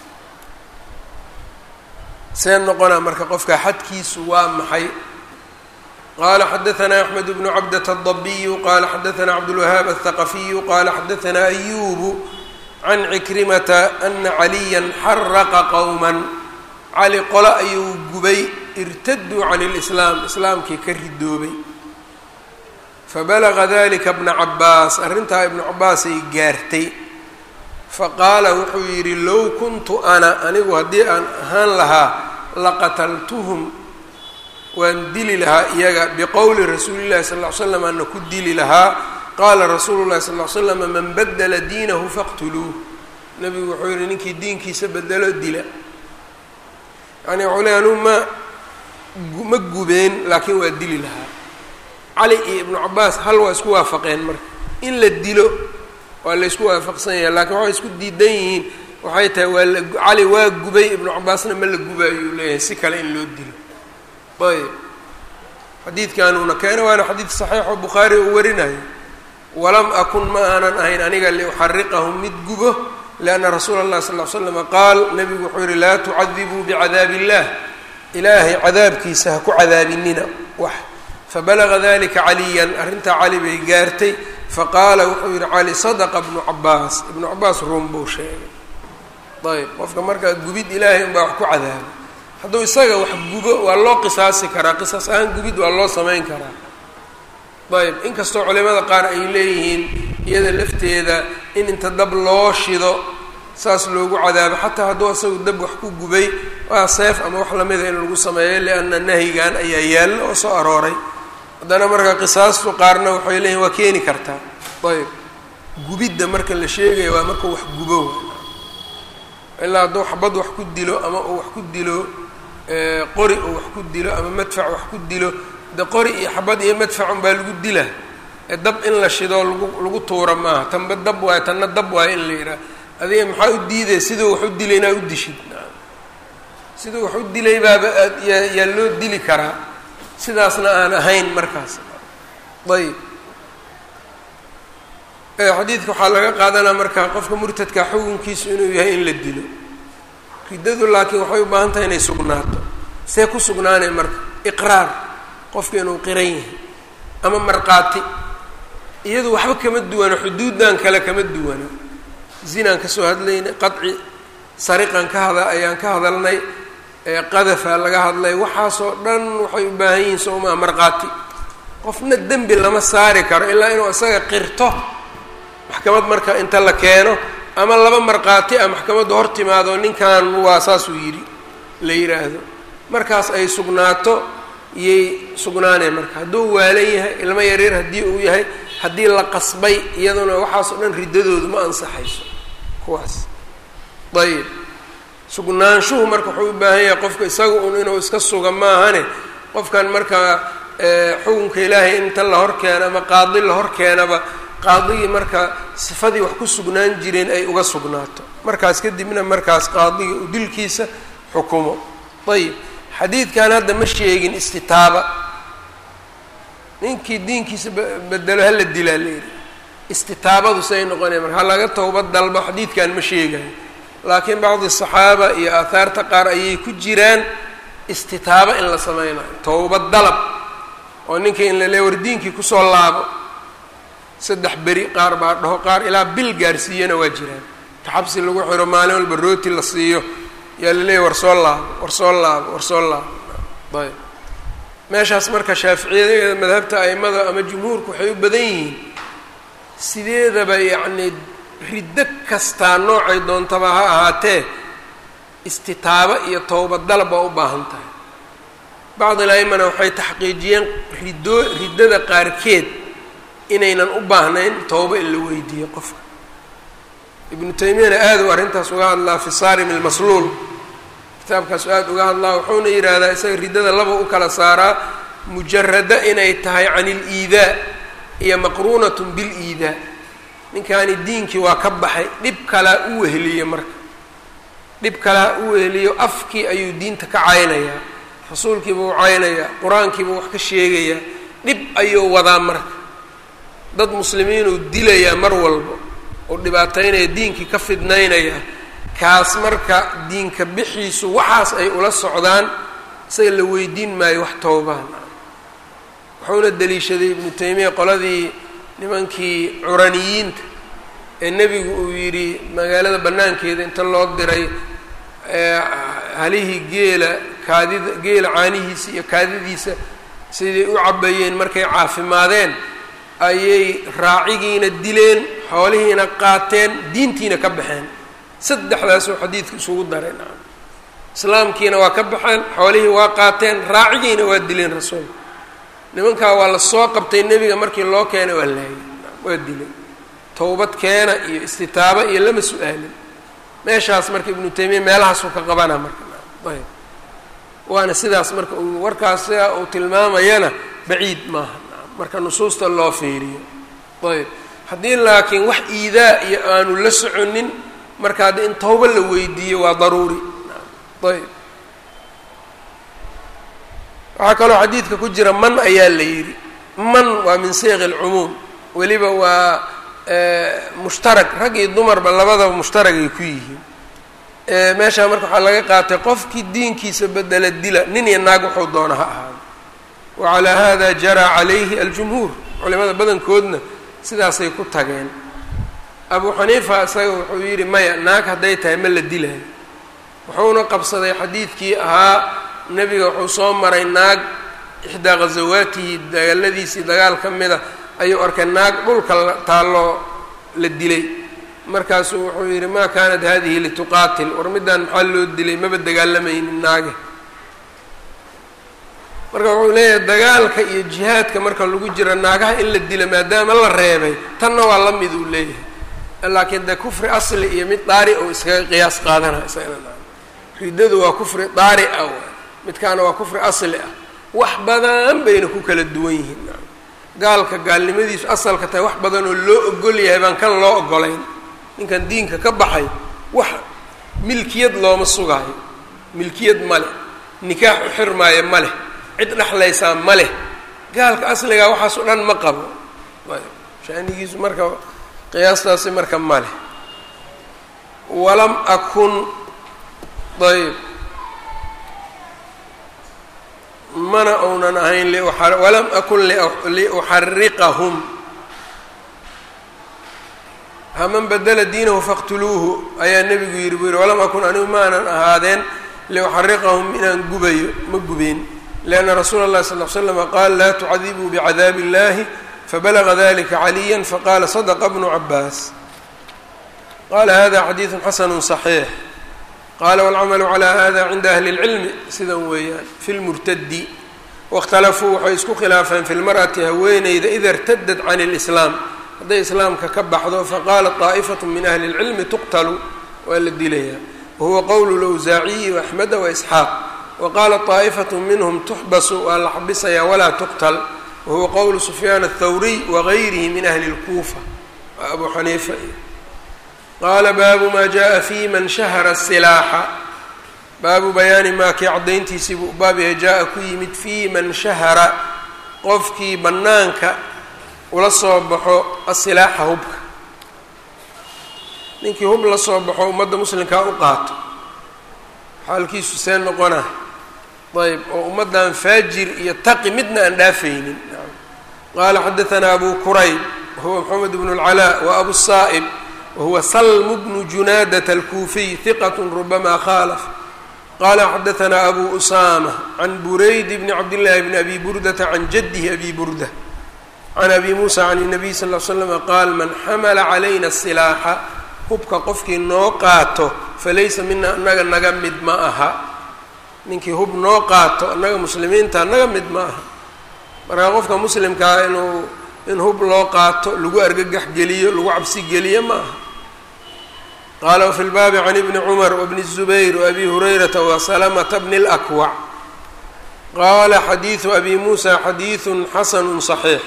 see noqonaa marka qofka xadkiisu waa maxay qala xadaثna أxmed bnu cabdة الضbiyu qala xadaثna cabdالwahaab الthaqafiyu qala xadaثna أyubu can cikrimata ana caliya xaraqa qowma cali qole ayuu gubay irtaduu can اlإslaam islaamkii ka ridoobay fabalaga dalika bna cabaas arrintaa ibnu cabaasay gaartay faqaala wuxuu yidhi low kuntu ana anigu haddii aan ahaan lahaa laqataltuhum waan dili lahaa iyaga biqowli rasuuli llahi sal ll ly slam ana ku dili lahaa qaala rasuulu llahi sal ly slam man badla diinahu faqtuluuh nebigu wuxuu yihi ninkii diinkiisa bedelo dila yani waxuu ley anuu ma ma gubeen laakiin waa dili lahaa cali iyo ibnu cabaas hal waa isku waafaqeen marka in la dilo waa la isku waafaqsan yahay lakiin waxay isku diidan yihiin waxay tahay waa la cali waa gubay ibnu cabaasna ma la guba ayuu leeyahay si kale in loo dilo ayb xadiidkanuuna keena waana xadiid saxiixoo bukhaari uu warinayo walam akun ma aanan ahayn aniga liuxariqahum mid gubo lianna rasuula اllahi sal ly slama qaal nabigu wuxuu yihi laa tucadibuu bicadaabi illah ilaahay cadaabkiisa ha ku cadaabinina wax fabalaga dalika caliyan arrintaa cali bay gaartay faqaala wuxuu yihi cali sadaqa ibnu cabaas ibnu cabaas ruun buu sheegay ayb qofka markaa gubid ilaahay unbaa wax ku cadaaba hadduu isaga wax gubo waa loo qisaasi karaa qisas ahaan gubid waa loo samayn karaa ayb inkastoo culimada qaar ay leeyihiin iyada lafteeda in inta dab loo shido saas loogu cadaabo xataa hadduu isagu dab wax ku gubay waa seef ama wax lamida in lagu sameeyo lianna nahyigan ayaa yaalla oo soo arooray haddana marka qisaastu qaarna waxay leeyihin waa keeni kartaa ayb gubidda marka la sheegaya waa markuu wax gubo ilaa hadduu xabad wax ku dilo ama uu wax ku dilo qori uu wax ku dilo ama madfac wax ku dilo de qori iyo xabad iyo madfacun baa lagu dila ee dab in la shido lagu lagu tuura maaha tanba dab waayo tanna dab waayo in la yidhaha adiga maxaa u diidaya siduu wax u dilay inaa u dishid siduu wax u dilay baaba aad yaa yaa loo dili karaa sidaasna aan ahayn markaas ayb xadiidka waxaa laga qaadanaa marka qofka murtadka xukunkiisu inuu yahay in la dilo riddadu laakiin waxay u baahan tahay inay sugnaato see ku sugnaanay marka iqraar qofka inuu qiran yahay ama markhaati iyadu waxba kama duwano xuduuddan kale kama duwano zinaan ka soo hadlaynay qaci sariqan ka hada ayaan ka hadalnay qadafa laga hadlay waxaasoo dhan waxay u baahan yihiin soomaa markhaati qofna dembi lama saari karo ilaa inuu isaga qirto maxkamad marka inta la keeno ama laba markhaati ah maxkamaddu hor timaado ninkan waa saasuu yidhi la yidhaahdo markaas ay sugnaato iyay sugnaaneen marka hadduu waalan yahay ilmo yaryar haddii uu yahay haddii la qasbay iyaduna waxaasoo dhan riddadoodu ma ansaxayso kuwaas ayib sugnaanshuhu marka wuxuu u baahan yahay qofka isaga un inuu iska suga maahane qofkan marka xukunka ilaahay inta la hor keeno ama qaadi la hor keenaba qaadigii marka sifadii wax ku sugnaan jireen ay uga sugnaato markaas kadibna markaas qaadiga u dilkiisa xukumo ayib xadiidkan hadda ma sheegin istitaaba ninkii diinkiisa bedelo hala dilaa la yidhi istitaabadu say noqonaya marka ha laga towbad dalbo xadiidkan ma sheegayo laakiin bacdi saxaaba iyo aahaarta qaar ayay ku jiraan istitaaba in la sameynayo towbad dalab oo ninkii in la leey war diinkii kusoo laabo saddex beri qaar baa dhaho qaar ilaa bil gaarsiiyana waa jiraan ka xabsi lagu xiro maalin walba rooti la siiyo yaa la leeyahy war soo laabo war soo laabo war soo laabo ayb meeshaas marka shaaficiyada madhabta aimada ama jumhuurku waxay u badan yihiin sideedaba yacnii riddo kastaa noocay doontaba ha ahaatee istitaabo iyo towbad dalab waa u baahan tahay bacdi laimana waxay taxqiijiyeen ridoo riddada qaarkeed inaynan u baahnayn towba in la weydiiyo qofka ibnu taymiyana aada u arrintaas uga hadlaa fi saarim ilmasluul kitaabkaasu aada uga hadlaa wuxuuna yidhaahdaa isaga riddada laba u kala saaraa mujarada inay tahay can iliidaa iyo maqruunatun biliidaa ninkaani diinkii waa ka baxay dhib kalaa u weheliyo marka dhib kalaa u weheliyo afkii ayuu diinta ka caynayaa rasuulkiibuu caynayaa qur-aankiibuu wax ka sheegayaa dhib ayuu wadaa marka dad muslimiinuu dilayaa mar walba oo dhibaataynaya diinkii ka fidnaynaya kaas marka diinka bixiisu waxaas ay ula socdaan isaga la weydiin maayo wax towbaan wuxuuna deliishaday ibnu taymiya qoladii nimankii curaniyiinta ee nebigu uu yidhi magaalada bannaankeeda inta loo diray halihii geela kaadida geela caanihiisa iyo kaadidiisa siday u cabayeen markay caafimaadeen ayay raacigiina dileen xoolihiina qaateen diintiina ka baxeen saddexdaasoo xadiidka isugu dareen islaamkiina waa ka baxeen xoolihii waa qaateen raacigiina waa dileen rasuulka nimankaa waa la soo qabtay nebiga markii loo keenay waa laayay waa dilay towbad keena iyo istitaaba iyo lama su-aalin meeshaas marka ibnu taymiya meelahaasuu ka qabana marka ayb waana sidaas marka uu warkaas sidaa uu tilmaamayana baciid maaha marka nusuusta loo fiiriyo ayb haddii laakiin wax iidaa iyo aanu la soconin marka hadda in towba la weydiiyo waa daruuri ayb waxaa kaloo xadiidka ku jira man ayaa la yidhi man waa min seyqi alcumuum weliba waa mushtarag rag iyo dumarba labadaba mushtaragay ku yihiin meeshaa marka waxaa laga qaatay qofkii diinkiisa bedela dila nin iyo naag wuxuu doona ha ahaado wa calaa hada jaraa calayhi aljumhuur culimada badankoodna sidaasay ku tageen abu xaniifa isaga wuxuu yidhi maya naag hadday tahay ma la dilayo wuxuuna qabsaday xadiidkii ahaa nebiga wuxuu soo maray naag ixdaa ghasawaatihi dagaaladiisii dagaal ka mida ayuu arkay naag dhulka taalloo la dilay markaasuu wuxuu yidhi maa kaanat hadihi lituqaatil war middaan maxaa loo dilay maba dagaalamaynin naage marka wuxuu leeyahay dagaalka iyo jihaadka marka lagu jira naagaha in la dilo maadaama la reebay tanna waa la mid uu leeyahay laakiin de kufri asli iyo mid daari ou iskaga qiyaas qaadana isagana riddadu waa kufri daari ah waay midkaana waa kufri asli ah wax badan bayna ku kala duwan yihiin gaalka gaalnimadiisu asalka tahay wax badan oo loo ogol yahay baan kan loo ogolayn ninkan diinka ka baxay wax milkiyad looma sugaayo milkiyad ma leh nikaax u xirmaayo ma leh cid dhexlaysaa ma leh gaalka asligaa waxaas o dhan ma qabo shaanigiisu marka qiyaastaasi marka ma leh walam akun ayb mana uunan ahayn walam akun liuxariqahum haman badela diinahu faqtuluuhu ayaa nebigu yidhi buu yidhi walam akun anigu maanan ahaadeen liuxariqahum inaan gubayo ma gubeen lianna rasuula اllahi sal l slama qaal laa tucadibuu bicadaabi illahi fabalaga dalika caliya faqala sadqa bnu cabaas qala hada xadiidu xasanu صaxiix qala wاlcamalu calى hada cinda ahli اlcilmi sidan weeyaan fi lmurtadi waاkhtalafuu waxay isku khilaafeen fi lmarأati haweeneyda ida اrtadad can اlislaam hadday islaamka ka baxdo faqaalat طaa'ifaة min ahli اlcilmi tuqtalu waa la dilayaa wahuwa qowl lawsaaciyi وaxmeda waisxaaq waqaala طaa'ifaة minhm tuxbasu waa la xabisayaa walaa tuqtal wahuwa qowl sufyaan الthawriy wagayrihi min ahli اlkuufa waa abu xaniifa qaala baabu maa jaءa fi man shahara الsilaaxa baabu bayaani maa kii caddayntiisii buu baab yahay jaa-a ku yimid fii man shahara qofkii bannaanka ula soo baxo asilaaxa hubka ninkii hub la soo baxo ummadda muslimkaa u qaato xaalkiisu see noqona ayb oo ummaddan faajir iyo taqi midna aan dhaafaynin qaala xadaanaa abu kurayb wahuwa moxamed bnu اlcalaa wa abu saa'ib wahuwa salm bnu junaadat alkuufiy hiqat rubama khaalaf qala xadaanaa abu usama can burayd bni cabdillaahi bni abi burdata can jadihi abi burda can abi muusa can الnabiy sal ll slama qaal man xamala calayna silaaxa hubka qofkii noo qaato falaysa mina annaga naga mid ma aha ninkii hub noo qaato annaga muslimiinta naga mid ma aha markaa qofka muslimkaa inuu in hub loo qaato lagu argagax geliyo lagu cabsi geliyo ma aha qala wfi lbaabi can ibni cumar wbni الzubayr wabi hurayrata wasalamata bni اlakwac qaala xadiidu abi muusa xadiidu xasanu صaxiix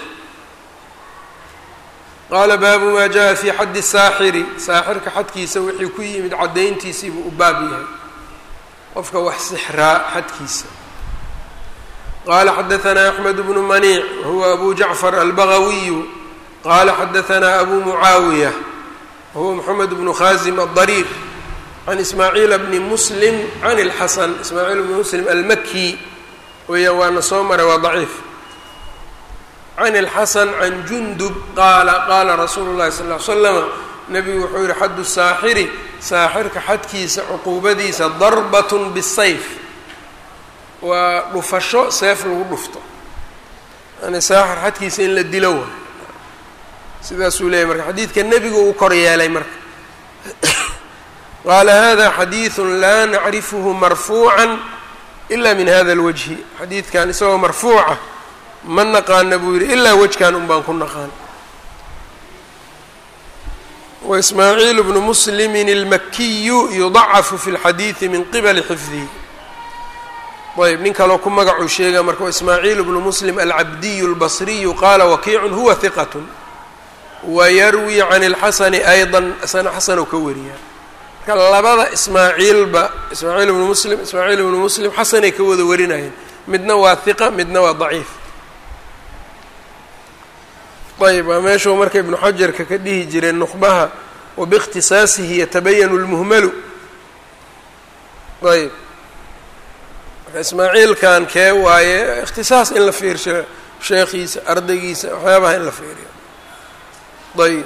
qaala baabu ma jaءa fi xaddi saaxiri saaxirka xadkiisa wixii ku yimid caddayntiisii buu u baab yahay qofka wax sixraa xadkiisa qala xadaanaa axmed bnu maniic wahuwa abu jacfar albagawiyu qala xadaanaa abu mucaawiya wahuwa moxamed bnu khazim adariir can ismaaciila bni muslim can اlxasan ismaaciil bni muslim almaki weeyaan waana soo maray waa daciif can اlxasan can jundub qaala qaala rasuulu llahi sal ly slama nebigu wuxuu yihi xaddu saaxiri saaxirka xadkiisa cuquubadiisa darbat bisayf waa dhufasho seef lagu dhufto yani saaxir xadkiisa in la dilo wa sidaasuu leeyahy marka xadiidka nebigu uu kor yeelay marka qaala hada xadiidu laa nacrifuhu marfuuca ila min hada اlwajhi xadiidkan isagoo marfuuca ma naqaana buu yidhi ilaa wejkan un baan ku naqaan waismaaciil bnu muslimin اlmakiyu yudacafu fi اlxadiidi min qibali xifdihi ayb nin kaloo ku magacuu sheega marka waismaaciil bnu muslim alcabdiyu اlbasriyu qaala wakiicu huwa hiqat wayarwi can اlxasani ayضa sana xasan oo ka wariyaa marka labada ismaaciilba ismaaciil bnu muslim ismaaciil bnu muslim xasanay ka wada warinayeen midna waa hiqa midna waa daciif ayb waa meeshuu marka ibnu xajarka ka dhihi jiray nuqbaha wabiikhtisaasihi yatabayanu lmuhmalu ayb marka ismaaciilkan kee waaye ikhtisaas in la fiirsho sheekhiisa ardaygiisa waxyaabaha in la fiiriyo ayb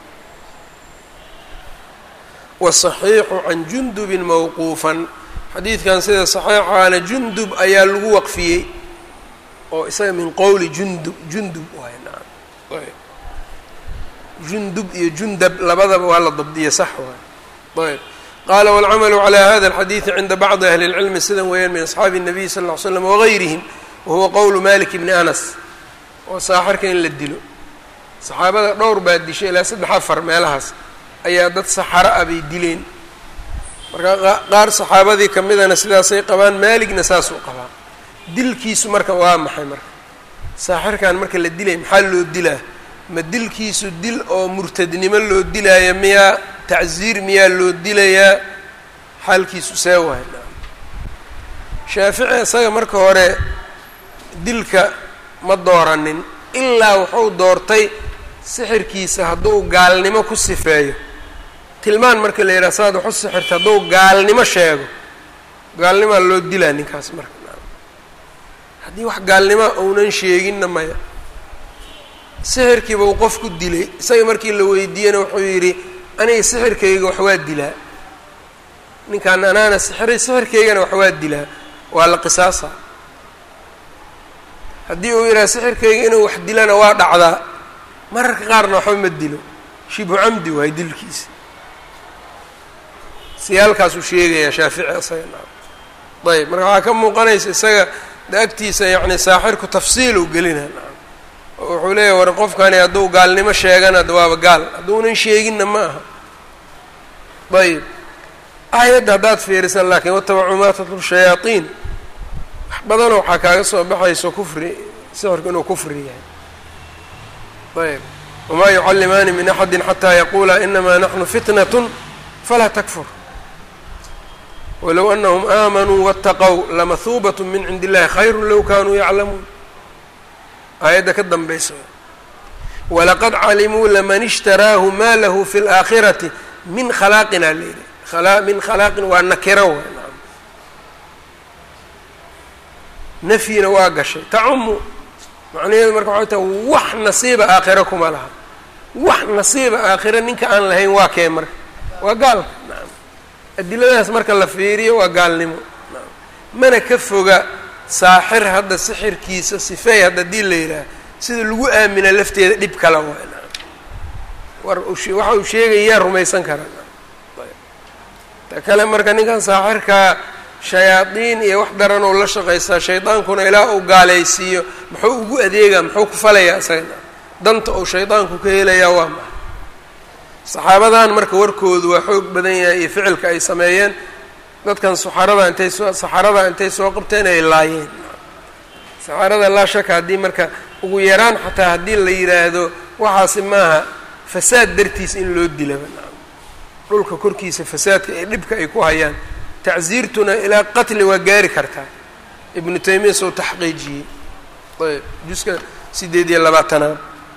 wasaxiixu can jundubin mawquufan xadiidkan sida saxiixaana jundub ayaa lagu waqfiyey oo isaga min qowli jundub jundub waay nacam jundub iyo jundab labadaba waa la dabdiya sax waay ayb qaala wاlcamalu calى hada اlxadiidi cinda bacdi ahli اlcilmi sidan weeyaan min asxaabi الnabiy sal ll ly slam wagayrihim wahuwa qowlu malik bni anas oo saaxirka in la dilo saxaabada dhowr baa dishay ilaa saddex afar meelahaas ayaa dad saxaro ah bay dileen marka qaar saxaabadii ka midana sidaasay qabaan maaligna saasuu qabaa dilkiisu marka waa maxay marka saaxirkan marka la dilay maxaa loo dilaa ma dilkiisu dil oo murtadnimo loo dilaayo miyaa tacsiir miyaa loo dilayaa xaalkiisu see wahay shaafici isaga marka hore dilka ma dooranin ilaa wuxuu doortay sixirkiisa hadduu gaalnimo ku sifeeyo tilmaan marka la yidhaha saad waxu sixirta hadduu gaalnimo sheego gaalnimaa loo dilaa ninkaas marka haddii wax gaalnimoa uunan sheeginna maya sixirkiiba uu qof ku dilay isaga markii la weydiiyena wuxuu yidhi aniga sixirkayga wax waa dilaa ninkaan anaana sixiray sixirkaygana wax waa dilaa waa la qisaasa haddii uu yidhaha sixirkayga inuu wax dilana waa dhacdaa mararka qaarna waxba ma dilo shibu camdi waay dilkiisa siyaalkaasuu sheegayaa shaafici isaga naam ayb marka waxaa ka muuqanaysa isaga de agtiisa yacni saaxirku tafsiiluu gelina naam oo wuxuu leeyahy war qofkani hadduu gaalnimo sheegana de waaba gaal hadduunan sheeginna ma aha ayb aayadda haddaad fiirisan laakiin watabacuu maa tatlu shayaaiin wax badanoo waxaa kaaga soo baxayso kufri sixirku inuu kufri yahay ayb wamaa yucallimaani min axadi xataa yaquula inamaa naxnu fitnat falaa takfur walow anahum aamanuu waataqow lamahuubat min cindi illahi khayru low kanuu yaclamuun aayadda ka danbaysa walaqad calimuu laman ishtaraahu ma lahu fi اlaakhirati min khalaaqina layidhi min khalaaqin waa nakiro w nafyina waa gashay tacumu macnaheedu marka waxay tahay wax nasiiba aakhiro kuma laha wax nasiiba aakhiro ninka aan lahayn waa kee marka waa gaalka naam adiladaas marka la fiiriyo waa gaalnimo naam mana ka foga saaxir hadda sixirkiisa sifeey hadda hadii la yidhaah sida lagu aamina lafteeda dhib kala waay naam war waxa uu sheegayaa rumaysan karaa ta kale marka ninkan saaxirkaa shayaadiin iyo wax daran ou la shaqaystaa shaydaankuna ilaa uu gaalaysiiyo muxuu ugu adeegaa muxuu ku falayaa isagana danta uu shaydaanku ka helayaa waa maxa saxaabadan marka warkoodu waa xoog badan yahay iyo ficilka ay sameeyeen dadkan saxarada intay soo saxarada intay soo qabteen ay laayeen saxarada laa shaka haddii marka ugu yaraan xataa haddii la yidhaahdo waxaasi maaha fasaad dartiis in loo dilaba dhulka korkiisa fasaadka ee dhibka ay ku hayaan tacsiirtuna ilaa qatli waa gaari kartaa ibnu taymiya soo taxqiijiyey ayb juska sideed iyo labaatanaad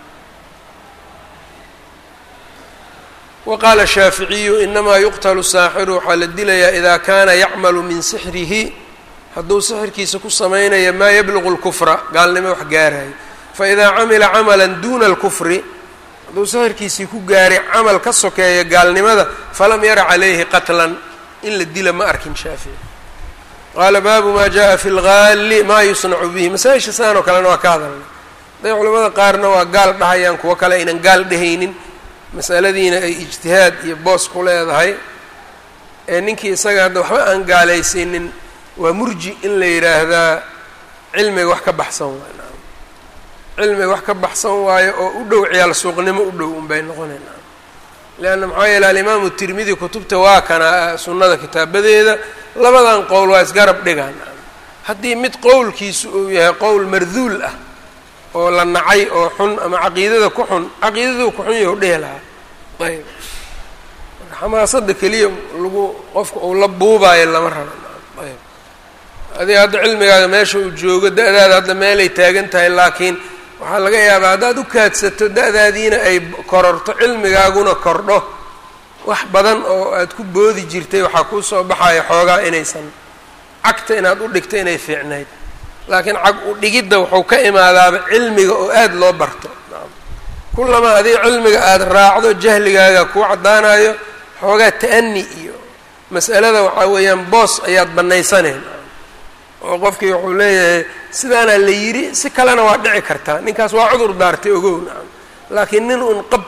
wa qaala shaaficiyu inamaa yuqtalu saaxiru waxaa la dilayaa idaa kaana yacmalu min sixrihi hadduu sixirkiisa ku samaynayo maa yabluqu lkufra gaalnimo wax gaarayo faidaa camila camala duna alkufri hadduu sixirkiisii ku gaaray camal ka sokeeya gaalnimada falam yara calayhi qatlan in la dila ma arkin shaafici qaala baabu maa jaءa fi lgaali maa yusnacu bihi masaa-isha saan oo kalena waa ka hadalnay haday culamada qaarna waa gaal dhahayaan kuwo kale aynan gaal dhehaynin masaladiina ay ijtihaad iyo boos ku leedahay ee ninkii isaga hadda waxba aan gaalaysiinin waa murji in la yidhaahdaa cilmiga wax ka baxsan waay cilmiga wax ka baxsan waayo oo u dhow ciyaal suuqnimo u dhow unbay noqonayna leanna maxaa yeele alimaamu tirmidi kutubta waa kana sunnada kitaabadeeda labadan qowl waa isgarab dhigaan haddii mid qowlkiisu uu yahay qowl marduul ah oo la nacay oo xun ama caqiidada ku xun caqiidaduu ku xun yahu dhihi lahaa ayb marka xamaasada keliya lagu qofka uu la buubaayo lama rabo ayb adiga hadda cilmigaaga meesha uu joogo da-daada hadda meelay taagan tahay laakiin waxaa laga yaabaa haddaad u kaadsato da-daadiina ay kororto cilmigaaguna kordho wax badan oo aad ku boodi jirtay waxaa kuu soo baxaya xoogaa inaysan cagta inaad u dhigto inay fiicnayd laakiin cag u dhigidda wuxuu ka imaadaaba cilmiga oo aada loo barto kullamaa adiga cilmiga aada raacdo jahligaaga kuu caddaanayo xoogaa ta'ani iyo mas'alada waxaa weeyaan boos ayaad bannaysaneen oo qofkii wuxuu leeyahay sidaanaa la yidhi si kalena waa dhici kartaa ninkaas waa cudur daartay ogow nacam laakiin nin un qab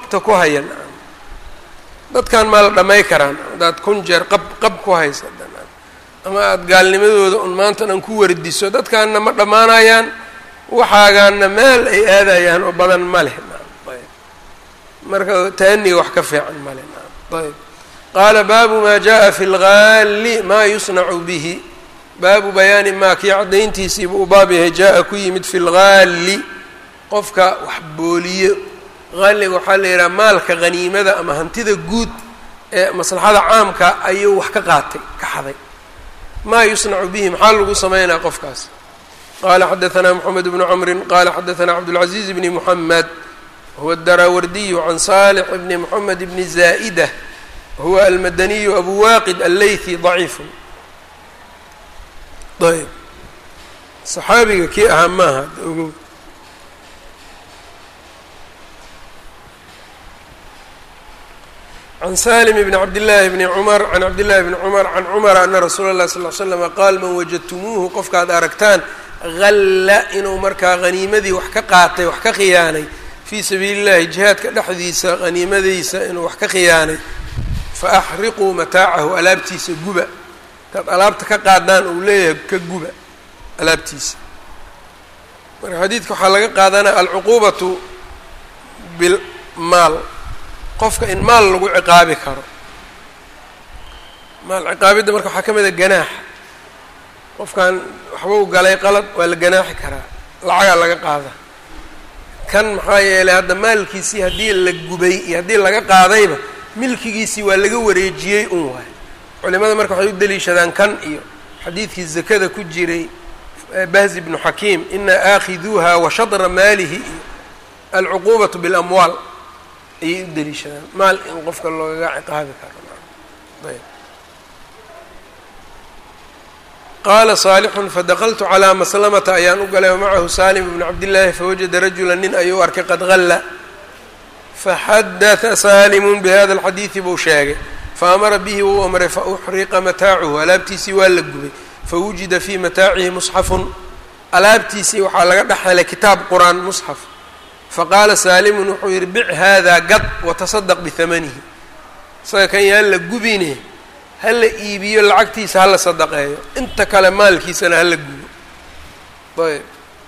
qabta ku haya dadkan maa la dhamay karaan haddaad kun jeer qab qab ku haysa ama aada gaalnimadooda un maanta dhan ku wardiso dadkaanna ma dhammaanayaan waxaagaana meel ay aadayaan oo badan ma leh ayb marka taaniga wax ka fiican ma leh ayb qaala baabu maa jaءa fi اlgaali maa yusnacu bihi baabu bayaani maa kii caddayntiisiibu u baab yahay jaa-a ku yimid fi lgaali qofka wax booliyo qaaliga waxaa la yidhaha maalka haniimada ama hantida guud ee maslaxada caamka ayuu wax ka qaatay ka xaday maa yusnacu bihi maxaa lagu sameynaa qofkaas qala xadaثna mxamed bnu cmri qala xadaثna cabdالcaزiiz bni mحamed huwa الdaraawardiyu can salix bni mxamed bni zaئda huwa almadaniyu abu waqid allaythi ضaciif ayb صaxaabiga kii ahaa maaha ogow can salim bn cabdillaahi bni cumar can cabdillahi bni cumar can cumara ana rasuula اllahi sal l slama qaal man wajadtumuuhu qofkaad aragtaan halla inuu markaa haniimadii wax ka qaatay wax ka khiyaanay fii sabiili llahi jihaadka dhexdiisa haniimadiisa inuu wax ka khiyaanay fa axriquu mataacahu alaabtiisa guba intaad alaabta ka qaadaan uu leeyahay ka guba alaabtiisa marka xadiidka waxaa laga qaadanaya alcuquubatu bilmaal qofka in maal lagu ciqaabi karo maal ciqaabidda marka waxaa ka mid a ganaax qofkan waxbuu galay qalad waa la ganaaxi karaa lacagaa laga qaada kan maxaa yeelay hadda maalkiisii haddii la gubay iyo haddii laga qaadayba milkigiisii waa laga wareejiyey un waay culimada marka waxay u deliishadaan kan iyo xadiidkii zakada ku jiray bahzi bnu xakiim inaa aakhiduuha wa shadra maalihi iyo alcuquubatu bilamwaal ayay u deliishadaan maal in qofka loogaga ciqaabi karo ayb qaala saalixun fadaqaltu calaa maslamata ayaan u galay wamacahu saalim bnu cabdillaahi fawajada rajula nin ayuu arkay qad halla faxadata saalimun bihada alxadiidi buu sheegay faamara bihi wuu amray fauxriqa mataacuhu alaabtiisii waa la gubay fawujida fii mataacihi musxafun alaabtiisii waxaa laga dhex helay kitaab qur-aan musxaf faqaala saalimun wuxuu yidhi bic haadaa gad watasadaq bihamanihi isaga kan yaan la gubine hala iibiyo lacagtiisa hala sadaqeeyo inta kale maalkiisana hala gubo ayb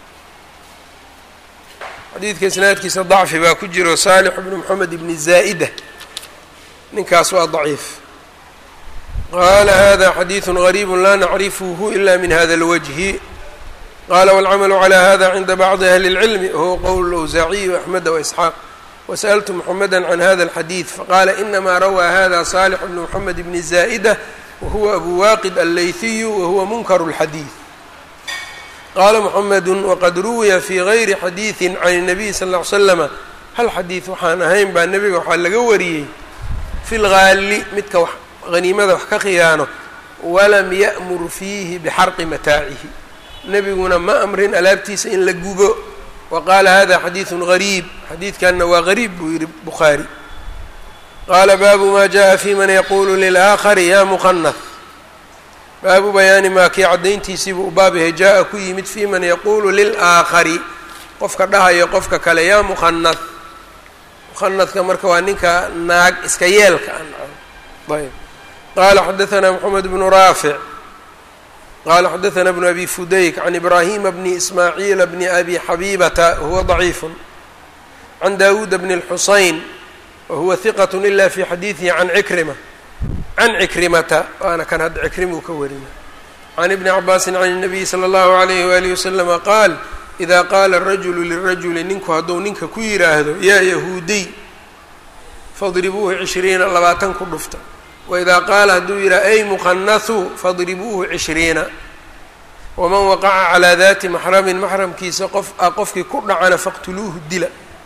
xadiidka isnaadkiisa dacfi baa ku jiro saalix bnu moxamed ibni zaa'ida ninkaas waa daciif qaala hada xadiidu gariibu laa nacrifuhu ila min hada اlwajhi qala wاlcamalu calى hada cinda bacdi ahli اlcilmi wahuwa qowl awsaaciyi axmeda waisxaaq wasaأltu mxameda can hada اlxadiid faqala inama rawaa hada salix bnu mxamed bni zaa'ida wahuwa abu waqid allayhiyu wahuwa munkar اlxadiid qaala mxamedu waqad ruwiya fi gayri xadiidi can الnabiy sal ll ly slama hal xadiid waxaan ahayn baa nebiga waxaa laga wariyey fi lgaali midka wax haniimada wax ka khiyaano walam ya'mur fiihi bixarqi mataacihi nebiguna ma amrin alaabtiisa in la gubo wa qaala hada xadiidun gariib xadiidkanna waa gariib buu yihi bukhaari qaala baabu ma jaءa fi man yaqulu lilaakhari ya muqanah baabu bayaani maa kii caddayntiisiibuu u baab yahay jaa-a ku yimid fi man yaquulu lilaakhari qofka dhahayo qofka kale yaa muqanah muqanadka marka waa ninka naag iska yeelka ayb qala xadaثna mxamed bnu raafic qala xadaثna bnu abi fudayk can ibrahima bni ismaaciila bni abi xabibata wahuwa ضaciif can dawuuda bni اlxusayn wahuwa hiqat ila fi xadiidihi can cikrima can cikrimata waana kan hadda cikrimuu ka warina can ibni cabaasin can الnabiyi slى اllahu عalayh walihi waslama qaal ida qaala الrajulu lirajuli ninku hadduu ninka ku yidhaahdo yaa yahuudiy fadribuuhu cishriina labaatan ku dhufta waidaa qaala hadduu yidhaha ay muqanahu fadribuuhu cishriina waman waqaca calaa dati maxramin maxramkiisa qof a qofkii ku dhacana faqtuluuhu dila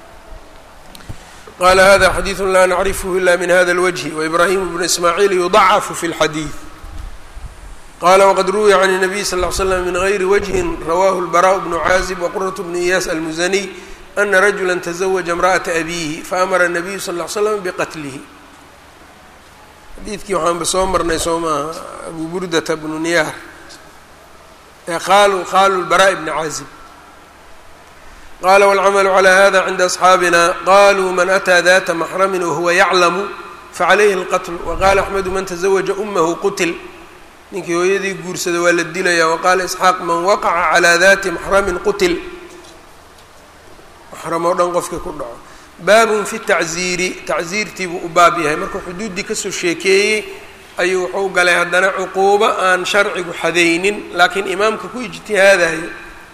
qaala hada xadiidu laa nacrifhu ila min hada اlwجhi waibraahimu bnu ismaaciil yudacafu fi اlxadiid qala wqad ruwiya can الnabiy sal ll ly slam min gayri wجhin rawahu اlbaraaء bnu caazib waquraة bnu iyaas almusaniy ana rajula taزawaja imra'ata abiihi faamara الnabiyu sal ll ly slam biqatlihi xadiidkii waxaanba soo marnay soo maaha abu burdata bnu niyaar ee qaalu qaalu lbaraaء bni caazib qala wاlcamalu calى hada cinda asxaabina qaluu man ataa data maxrami wahuwa yaclamu facalayhi اlqatl waqala axmedu man taزawaja umahu qutil ninkii hooyadii guursada waa la dilaya waqaala isxaaq man waqaca calaa dati maxramin qutil maxram oo dhan qofkii ku dhaco baabun fi tacziiri tacziirtii buu u baab yahay markuu xuduuddii kasoo sheekeeyey ayuu wuxuu galay haddana cuquubo aan sharcigu xadaynin laakiin imaamka ku ijtihaadayo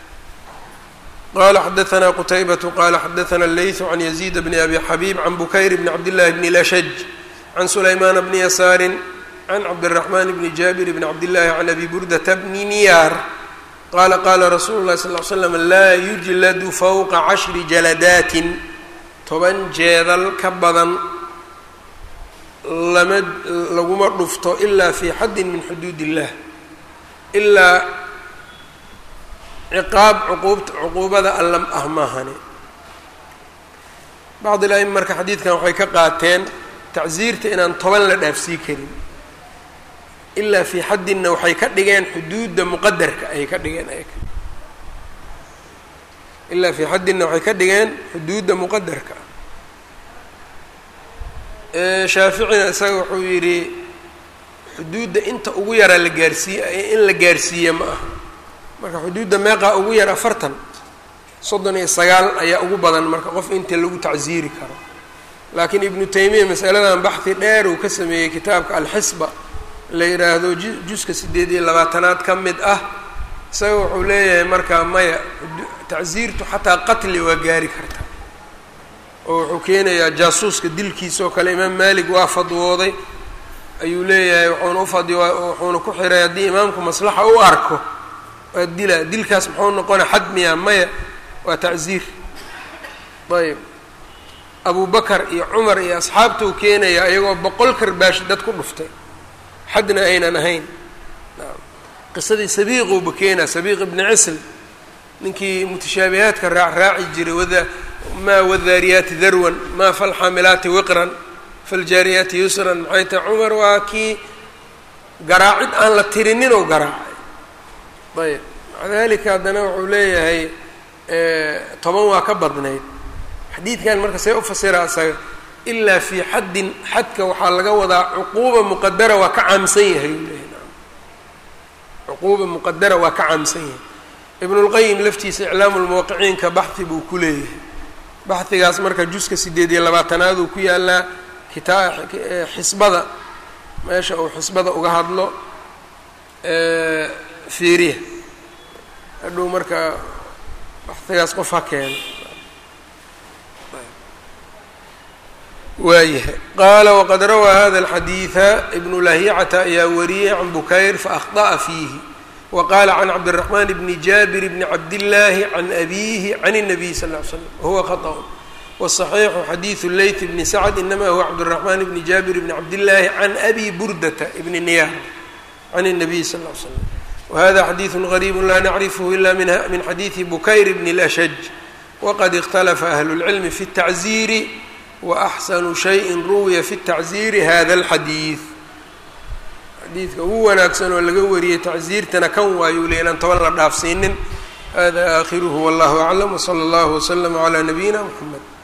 qala xadaanaa qutaybatu qala xadaana leytu can yaziid bni abi xabiib can bukayr bni cabdillahi bni lashaj can sulaymaana bni yasaarin can cabdiraxmaan bni jaabir bni cabdillahi can abi burdata bni niyaar qaala qaala rasuulu llahi sal l slam laa yujladu fowqa cashri jaladaatin toban jeedal ka badan lama laguma dhufto ilaa fi xaddin min xuduud illah ilaa ciqaab cuquubt cuquubada alla ah maahane bacd il-aima marka xadiidkan waxay ka qaateen tacsiirta inaan toban la dhaafsii karin ilaa fii xaddinna waxay ka dhigeen xuduudda muqadarka ayay ka dhigeen ayaga ilaa fii xaddinna waxay ka dhigeen xuduudda muqadarka shaaficina isaga wuxuu yidhi xuduudda inta ugu yaraa la gaarsiiye in la gaarsiiye ma aha marka xuduudda meeqaa ugu yar afartan soddon iyo sagaal ayaa ugu badan marka qof inta lagu tacsiiri karo laakiin ibnu taymiya masaladan baxhi dheer uu ka sameeyey kitaabka alxisba la yidhaahdo juska siddeed iyo labaatanaad ka mid ah isaga wuxuu leeyahay markaa maya tacsiirtu xataa qatli waa gaari karta oo wuxuu keenayaa jaasuuska dilkiisa oo kale imaam maalik waa fadwooday ayuu leeyahay wuxuuna ufadhi wuxuuna ku xiray haddii imaamku maslaxa u arko waa dila dilkaas muxuu noqona xadmiya maya waa tacsiir ayb abu bakar iyo cumar iyo asxaabtuu keenaya iyagoo boqol karbaash dad ku dhuftay xadna aynan ahayn qisadii sabiiquuba keenaa sabiiq ibni cisl ninkii mutashaabihaadka raac raaci jiray wada maa wadaariyaati darwan maa falxaamilaati wiqran faljaariyaati yusran maxay tahay cumar waa kii garaacid aan la tirinin oo garaacay ayb maca dalika haddana wuxuu leeyahay toban waa ka badnayd xadiidkan marka see u fasira isaga ilaa fii xaddin xadka waxaa laga wadaa cuquuba muqadara waa ka caamsan yahay uu leeyahy cuquuba muqadara waa ka caamsan yahay ibnulqayim laftiisa iclaamu lmuwaqiciinka baxhi buu ku leeyahay baxigaas marka juska sideed iyo labaatanaad uu ku yaalaa kitaa xisbada meesha uu xisbada uga hadlo fiiriya hadhow marka baxigaas qof ha keeno waayahay qaala waqad rawaa hada alxadiida ibnu lahicata ayaa wariyey can bukayr faahطa'a fiihi wa qaala can cabdiraxman bni jaabir bni cabdillaahi can abiihi can الnabiy sal ly slam wahuwa khaطأ wالصaxiixu xadiidu leyt bni sacd inama huwa cabdالraxman bni jaabir bni cabdillaahi can abi burdata bni niyaar can الnabiy sal ly slam wahada xadiidu غariibu laa nacrifhu ila min xadiidi bukayr bni اlashaj waqad اkhtalafa ahlu اlcilmi fi الtacziiri waaxsanu shayin ruwiya fi tacziiri hada alxadiid xadiidka ugu wanaagsan oo laga wariyey tacziirtana kan waayuu le inaan toban la dhaafsiinin hada aakhiruhu wallahu aclam wsala allahu waslama calaa nabiyina mxamed